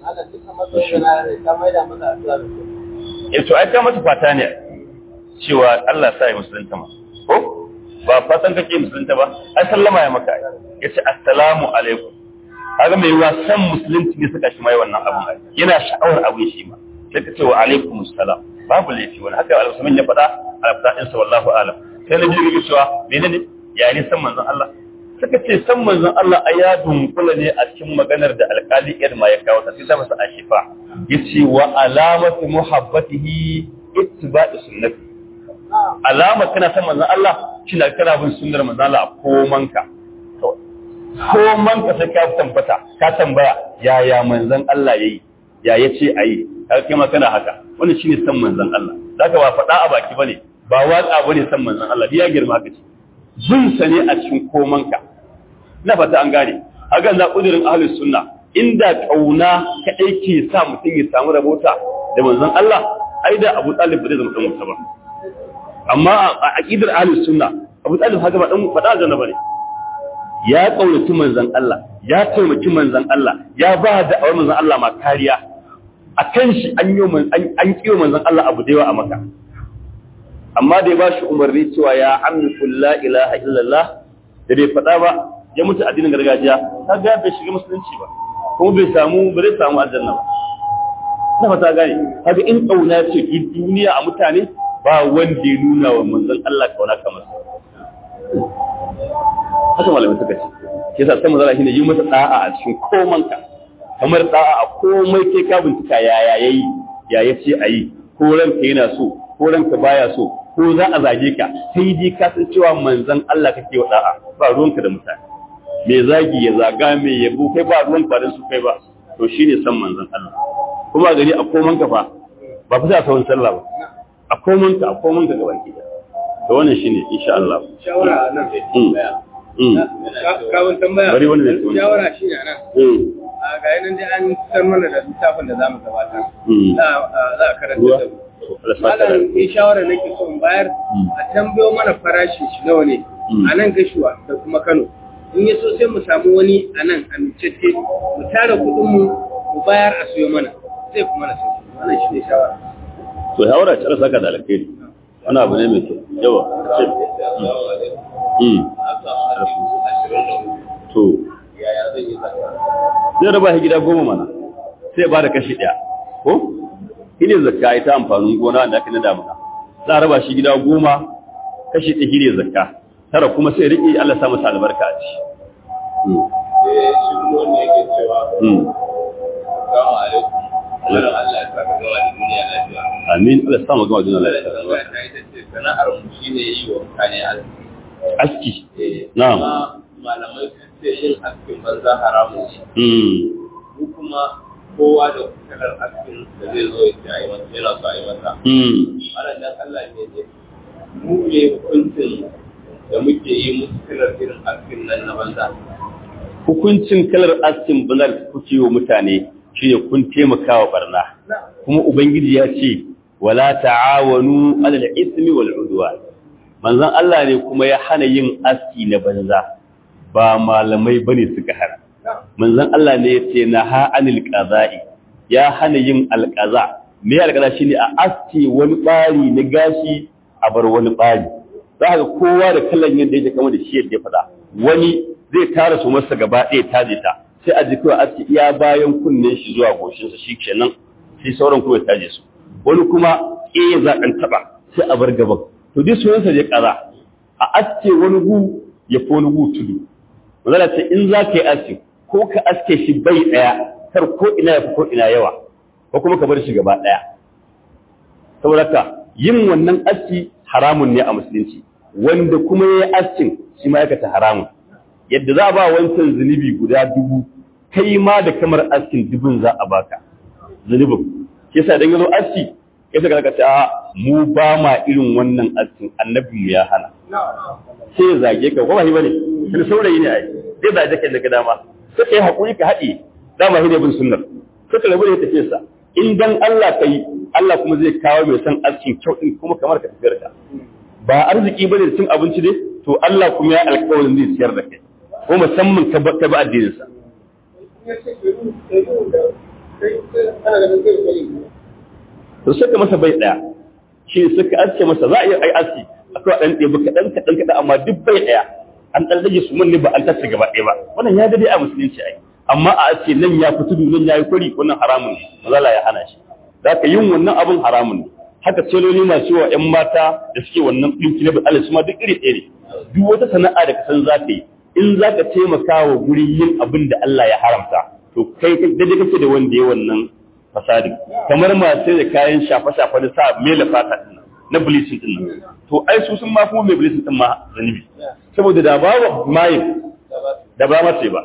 eh to ai ka masa fata ne cewa Allah sa ya musulunta ma ko ba fatan kake musulunta ba ai sallama ya maka yace assalamu alaikum kaga mai yiwa san musulunci ne suka shi mai wannan abun yana sha'awar abin shi ma sai ka ce wa alaikum salam babu laifi wani haka al-usman ya faɗa a fadin sa wallahu alam sai na jirgi cewa menene ya ne san manzon Allah suka ce san manzon Allah ai ya dunkula ne a cikin maganar da alƙali Irma ya kawo ta sai ta masa ashifa yace wa alamatu muhabbatihi ittiba'i sunnati alama kana san manzon Allah shine kana bin sunnar manzon Allah a komanka koman ka sai ka tambata ka tambaya yaya manzon Allah yayi ya yace ayi kaga kai ma kana haka wannan shine san manzon Allah zaka ba faɗa a baki bane ba watsa bane san manzon Allah biya girma ka ce zun sa ne a cikin koman ka na fata an gane hakan za kudirin ahlus sunna inda kauna kadai ke sa mutum ya samu rabota da manzon Allah ai da Abu Talib ba zai zama dan wuta ba amma a aqidar ahlus sunna Abu Talib haka ba dan faɗa zanna bane ya ƙaunaci manzan Allah, ya taimaki manzan Allah, ya ba da awar manzan Allah ma kariya, a kan shi an kiwo manzan Allah abu da yawa a maka. Amma da ya ba shi umarni cewa ya amniku la ilaha illallah da bai faɗa ba, ya mutu addinin gargajiya, ta ga bai shiga musulunci ba, kuma bai samu ba zai samu aljanna ba. Na fata gane, haka in ƙauna ce duniya a mutane ba wanda ya nuna wa manzan Allah ƙauna kamar sa. haka malamai suka ce ke sa sai mazala shine yi masa da'a a cikin komanka kamar da'a a komai kai ka bincika ya ya yayi ya yace ayi ko ranka yana so ko ranka baya so ko za a zage ka sai dai ka san cewa manzon Allah kake wa da'a ba ruwanka da mutane me zagi ya zaga me yabo kai ba ruwan ba su kai ba to shine san manzon Allah kuma gari a komanka fa ba fa sai a sallah ba a komanka a komanka gaban gida to wannan shine insha Allah shawara nan kawun tambaya bari wani ne shawara shi ne nan a ga yanan dai an san mana da littafin da zamu gabatar za a karanta da malam in shawara nake so in bayar a tambayo mana farashin shi nawa ne a nan gashuwa da kuma Kano in ya so sai mu samu wani a nan amincacce mu tara kuɗin mu mu bayar a siyo mana zai kuma na sauki wannan shi ne shawara to shawara ta saka da alkhairi wani abu ne mai kyau yawa to zai raba shi gida goma mana sai ba da kashi ɗaya ko shi ne zakka ita amfanin gona da aka na damuna za a raba shi gida goma kashi ɗaya shi ne zakka tara kuma sai riƙe Allah sa masa albarka a ci. Amin Allah sa mu gama duniya lafiya. Sana'ar mu shine yi wa mutane aski. Na'am. malamai sun ce yin askin banza haramun ne. Mu kuma kowa da kalar askin da zai zo ya yi masa yana so a yi masa. Ana dan Allah ne ne mu ne hukuncin da muke yi musu kalar irin askin nan na banza. hukuncin kalar askin banza da kuke wa mutane shine kun taimaka wa barna kuma ubangiji ya ce wala ta'awanu alal ismi wal udwan manzon Allah ne kuma ya hana yin aski na banza ba malamai bane suka hana manzon Allah ne ya ce naha anil qaza'i ya hana yin alqaza me alqaza shine a aski wani bari na gashi a bar wani bari za ka kowa da kallon yadda yake kama da shi yadda ya faɗa wani zai tara su masa gaba ɗaya taje ta sai a jiki aski iya bayan kunnen shi zuwa goshinsa shi kenan sai sauran kuma ya taje su wani kuma eh za ɗan taɓa sai a bar gaban to duk sunansa ya ƙara a aske wani gu ya fi wani gu tudu mazala ce in za ka yi aski ko ka aske shi bai ɗaya kar ko ina ya fi ko ina yawa ko kuma ka bar shi gaba ɗaya saboda ka yin wannan aski haramun ne a musulunci wanda kuma ya yi askin shi ma aikata haramun yadda za a ba wancan zunubi guda dubu kai ma da kamar askin dubun za a baka zunubin ke sa dan yazo aski ya saka ka ta mu ba ma irin wannan askin annabi mu ya hana sai ya zage ka ko ba shi bane sai saurayi ne ai zai zage ka daga dama sai kai hakuri ka haɗe dama shi ne bin sunnar sai ka rabu da tafiyar sa in dan Allah kai Allah kuma zai kawo mai san askin kyau din kuma kamar ka tafiyar ka ba arziki bane da cin abinci dai to Allah kuma ya alƙawarin zai ciyar da kai ko musamman ka ba addinin sa to suka masa bai daya shi suka aske masa za a yi ai aski akwai dan ɗebi kaɗan kaɗan kaɗan amma duk bai daya an ɗan rage su ne ba an tace gaba ɗaya ba wannan ya dade a musulunci ai amma a aske nan ya fi tudu nan ya yi kwari wannan haramun ne mazala ya hana shi za ka yin wannan abin haramun ne haka celoli masu wa ‘yan mata da suke wannan ɗinki na ba'ala su ma duk iri ɗaya ne duk wata sana'a da ka san za ka yi in za ka taimaka wa guri yin abin da Allah ya haramta to kai daidai kake da wanda ya wannan fasadin kamar masu da kayan shafa-shafa da sa mela fata din na bleaching din nan to ai su sun ma kuma mai bleaching din ma zanibi saboda da bawa mayin da ba mace ba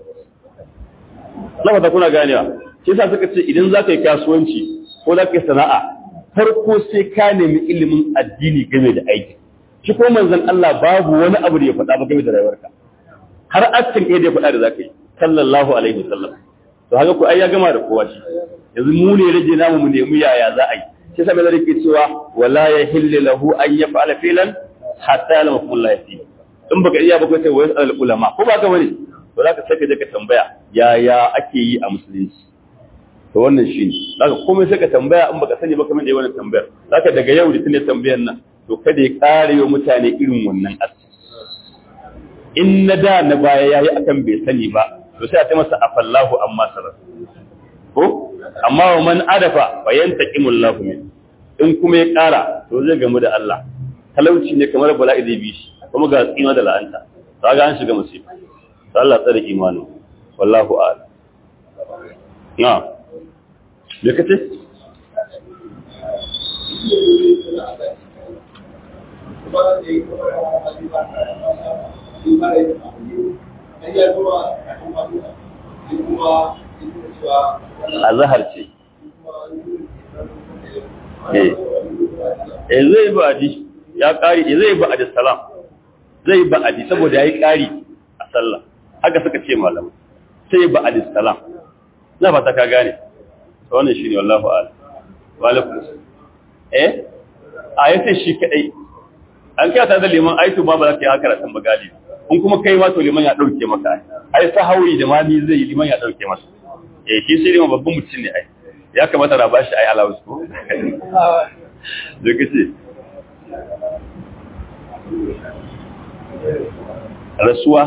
na fata kuna ganewa shi yasa suka ce idan za ka yi kasuwanci ko za ka yi sana'a farko sai ka nemi ilimin addini game da aiki shi ko manzon Allah babu wani abu da ya faɗa ba game da rayuwarka har askin ɗaya da ya faɗa da za ka yi sallallahu alaihi wasallam to haka ku ai ya gama da kowa shi yanzu mu ne rage namu mu nemi yaya za a yi sai sai mai ke cewa wala ya hilli lahu an yaf'ala filan hatta ya lama kullu yafi in baka iya ba kai sai wayar al ulama ko ba ka bane to zaka sai ka je ka tambaya yaya ake yi a musulunci to wannan shi ne zaka komai sai ka tambaya in baka sani ba kamar da wannan tambayar zaka daga yau da tune tambayar nan to kada ya kare wa mutane irin wannan asiri in na da na baya yayi akan bai sani ba to sai a ta masa afallahu amma sarar ko amma wa man adafa fa yantaqimul lahu min in kuma ya kara to zai gamu da Allah talauci ne kamar bala'i zai bi shi kuma ga tsima da la'anta kaga an shiga musiba sai Allah tsare imanu wallahu a'lam na me kace a zahar ce eh zai ba adi ya kari zai ba adi salam zai ba adi saboda ya yi kari a sallah haka suka ce malamai sai ba adi salam na fata ka gane wannan shi ne wallahu ala walakun eh a yace shi kadai an kyata da liman aitu ba ba za ka yi haka ratan bagali in kuma kai ma to liman ya dauke maka ai sahawi da mani zai yi liman ya dauke masa eh shi sai liman babban mutum ne ai ya kamata na bashi ai allowance ko da kace rasuwa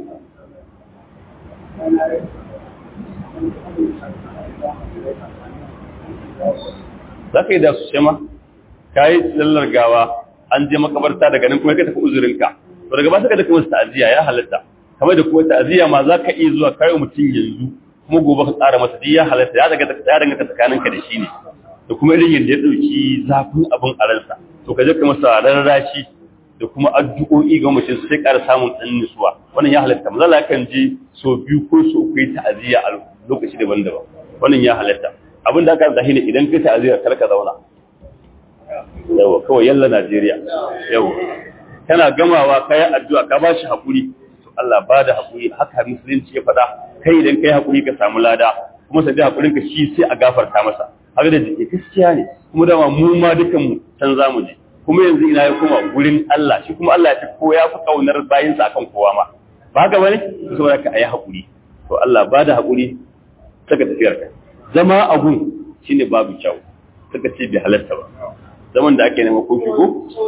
za ka yi da su shema ka yi tsallar gawa an je makabarta daga nan kuma ka tafi uzurinka to daga ba suka da kuma ta'aziyya ya halatta kamar da kuma ta'aziyya ma za ka iya zuwa kai mutum yanzu kuma gobe ka tsara masa ya halatta ya daga ya danganta tsakaninka da shi ne da kuma irin yadda ya dauki zafin abin a ransa to ka je ka masa rarrashi da kuma addu'o'i ga mutum sai ƙara samun ɗan nutsuwa wannan ya halatta mazala yakan je so biyu ko so uku yi ta'aziyya a lokaci daban-daban wannan ya halatta abin da aka zahiri idan kai ta'aziyya kar ka zauna yawa kawai yalla Najeriya yawa kana gamawa kai addu'a ka ba shi hakuri to Allah ba da hakuri haka musulunci ya faɗa kai idan kai hakuri ka samu lada kuma sai da hakurin ka shi sai a gafarta masa haka da jike gaskiya ne kuma dama mu ma dukan mu can zamu je kuma yanzu ina ya kuma gurin Allah shi kuma Allah ya fi ko ya fi kaunar bayinsa akan kowa ma ba haka bane saboda ka ayi hakuri to Allah ba da hakuri saka tafiyar ka zama a gun shine babu kyau saka ce bai halarta ba zaman da ake nema ko shigo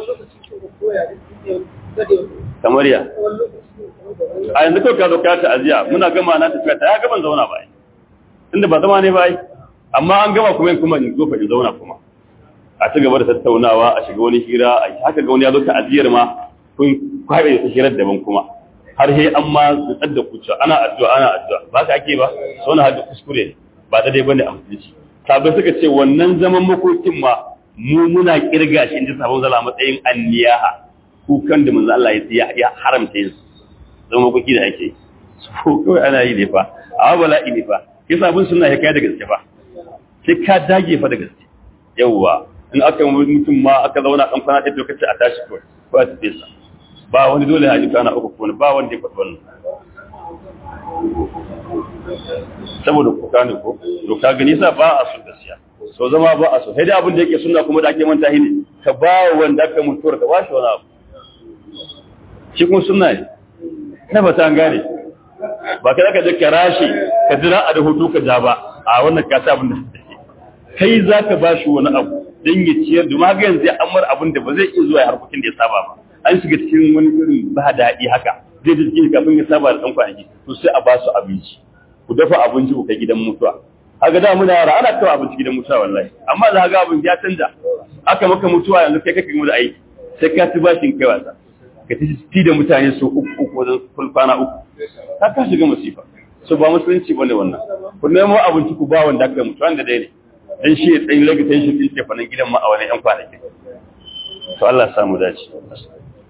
kamar ya a yanzu kawai ka zo ka ta'aziya muna gama na tafiya ta ya gaban zauna ba inda ba zama ne ba amma an gama kuma yin kuma in zo fa in zauna kuma a ci gaba da tattaunawa a shiga wani hira a haka ga wani ya zo ta'aziyar ma kun kwabe da hirar daban kuma har he an ma tsar da kuce ana addu'a ana addu'a ba ka ake ba so na hada kuskure ne ba da dai bane a musulunci sabai suka ce wannan zaman makokin ma mu muna kirga shi inda sabon zala matsayin anniyaha kukan da manzo Allah ya ya haramta yin zaman makoki da ake so kawai ana yi ne fa amma bala'i ne fa kisa abin suna ya kai da gaske fa sai ka dage fa da gaske yawwa in aka mutum ma aka zauna kan kwana ɗaya lokaci a tashi kawai ko a tafi sa ba wani dole haji kana uku ko ba wanda ya faɗi wannan saboda kuka ne ko to ka gani sa ba a so gaskiya so zama ba a so sai dai abin da yake sunna kuma da ake manta ne ka ba wanda aka mutuwar ka ba shi wani abu shi kuma sunna ne na ba ta gane ba kai ka je ka rashi ka jira a da hutu ka ja ba a wannan ka sa abin da take kai za ka ba shi wani abu don ya ciyar da maga yanzu ya amar abin da ba zai iya zuwa harkokin da ya saba ba an shiga cikin wani irin ba daɗi haka zai ji cikin kafin ya saba da ɗan kwanaki to sai a ba su abinci ku dafa abinci ku kai gidan mutuwa haka da muna yara ana kawo abinci gidan mutuwa wallahi amma da haka abin ya canja aka maka mutuwa yanzu kai kake mu da aiki sai ka ci bashin kai wasa ka ci da mutane su uku uku wajen kwana uku ka ka shiga masifa so ba musulunci bane wannan ku nemo abinci ku ba wanda aka mutu wanda dai ne dan shi ya tsayin legitation din tefanin gidan ma a wani yan kwanaki to Allah ya samu dace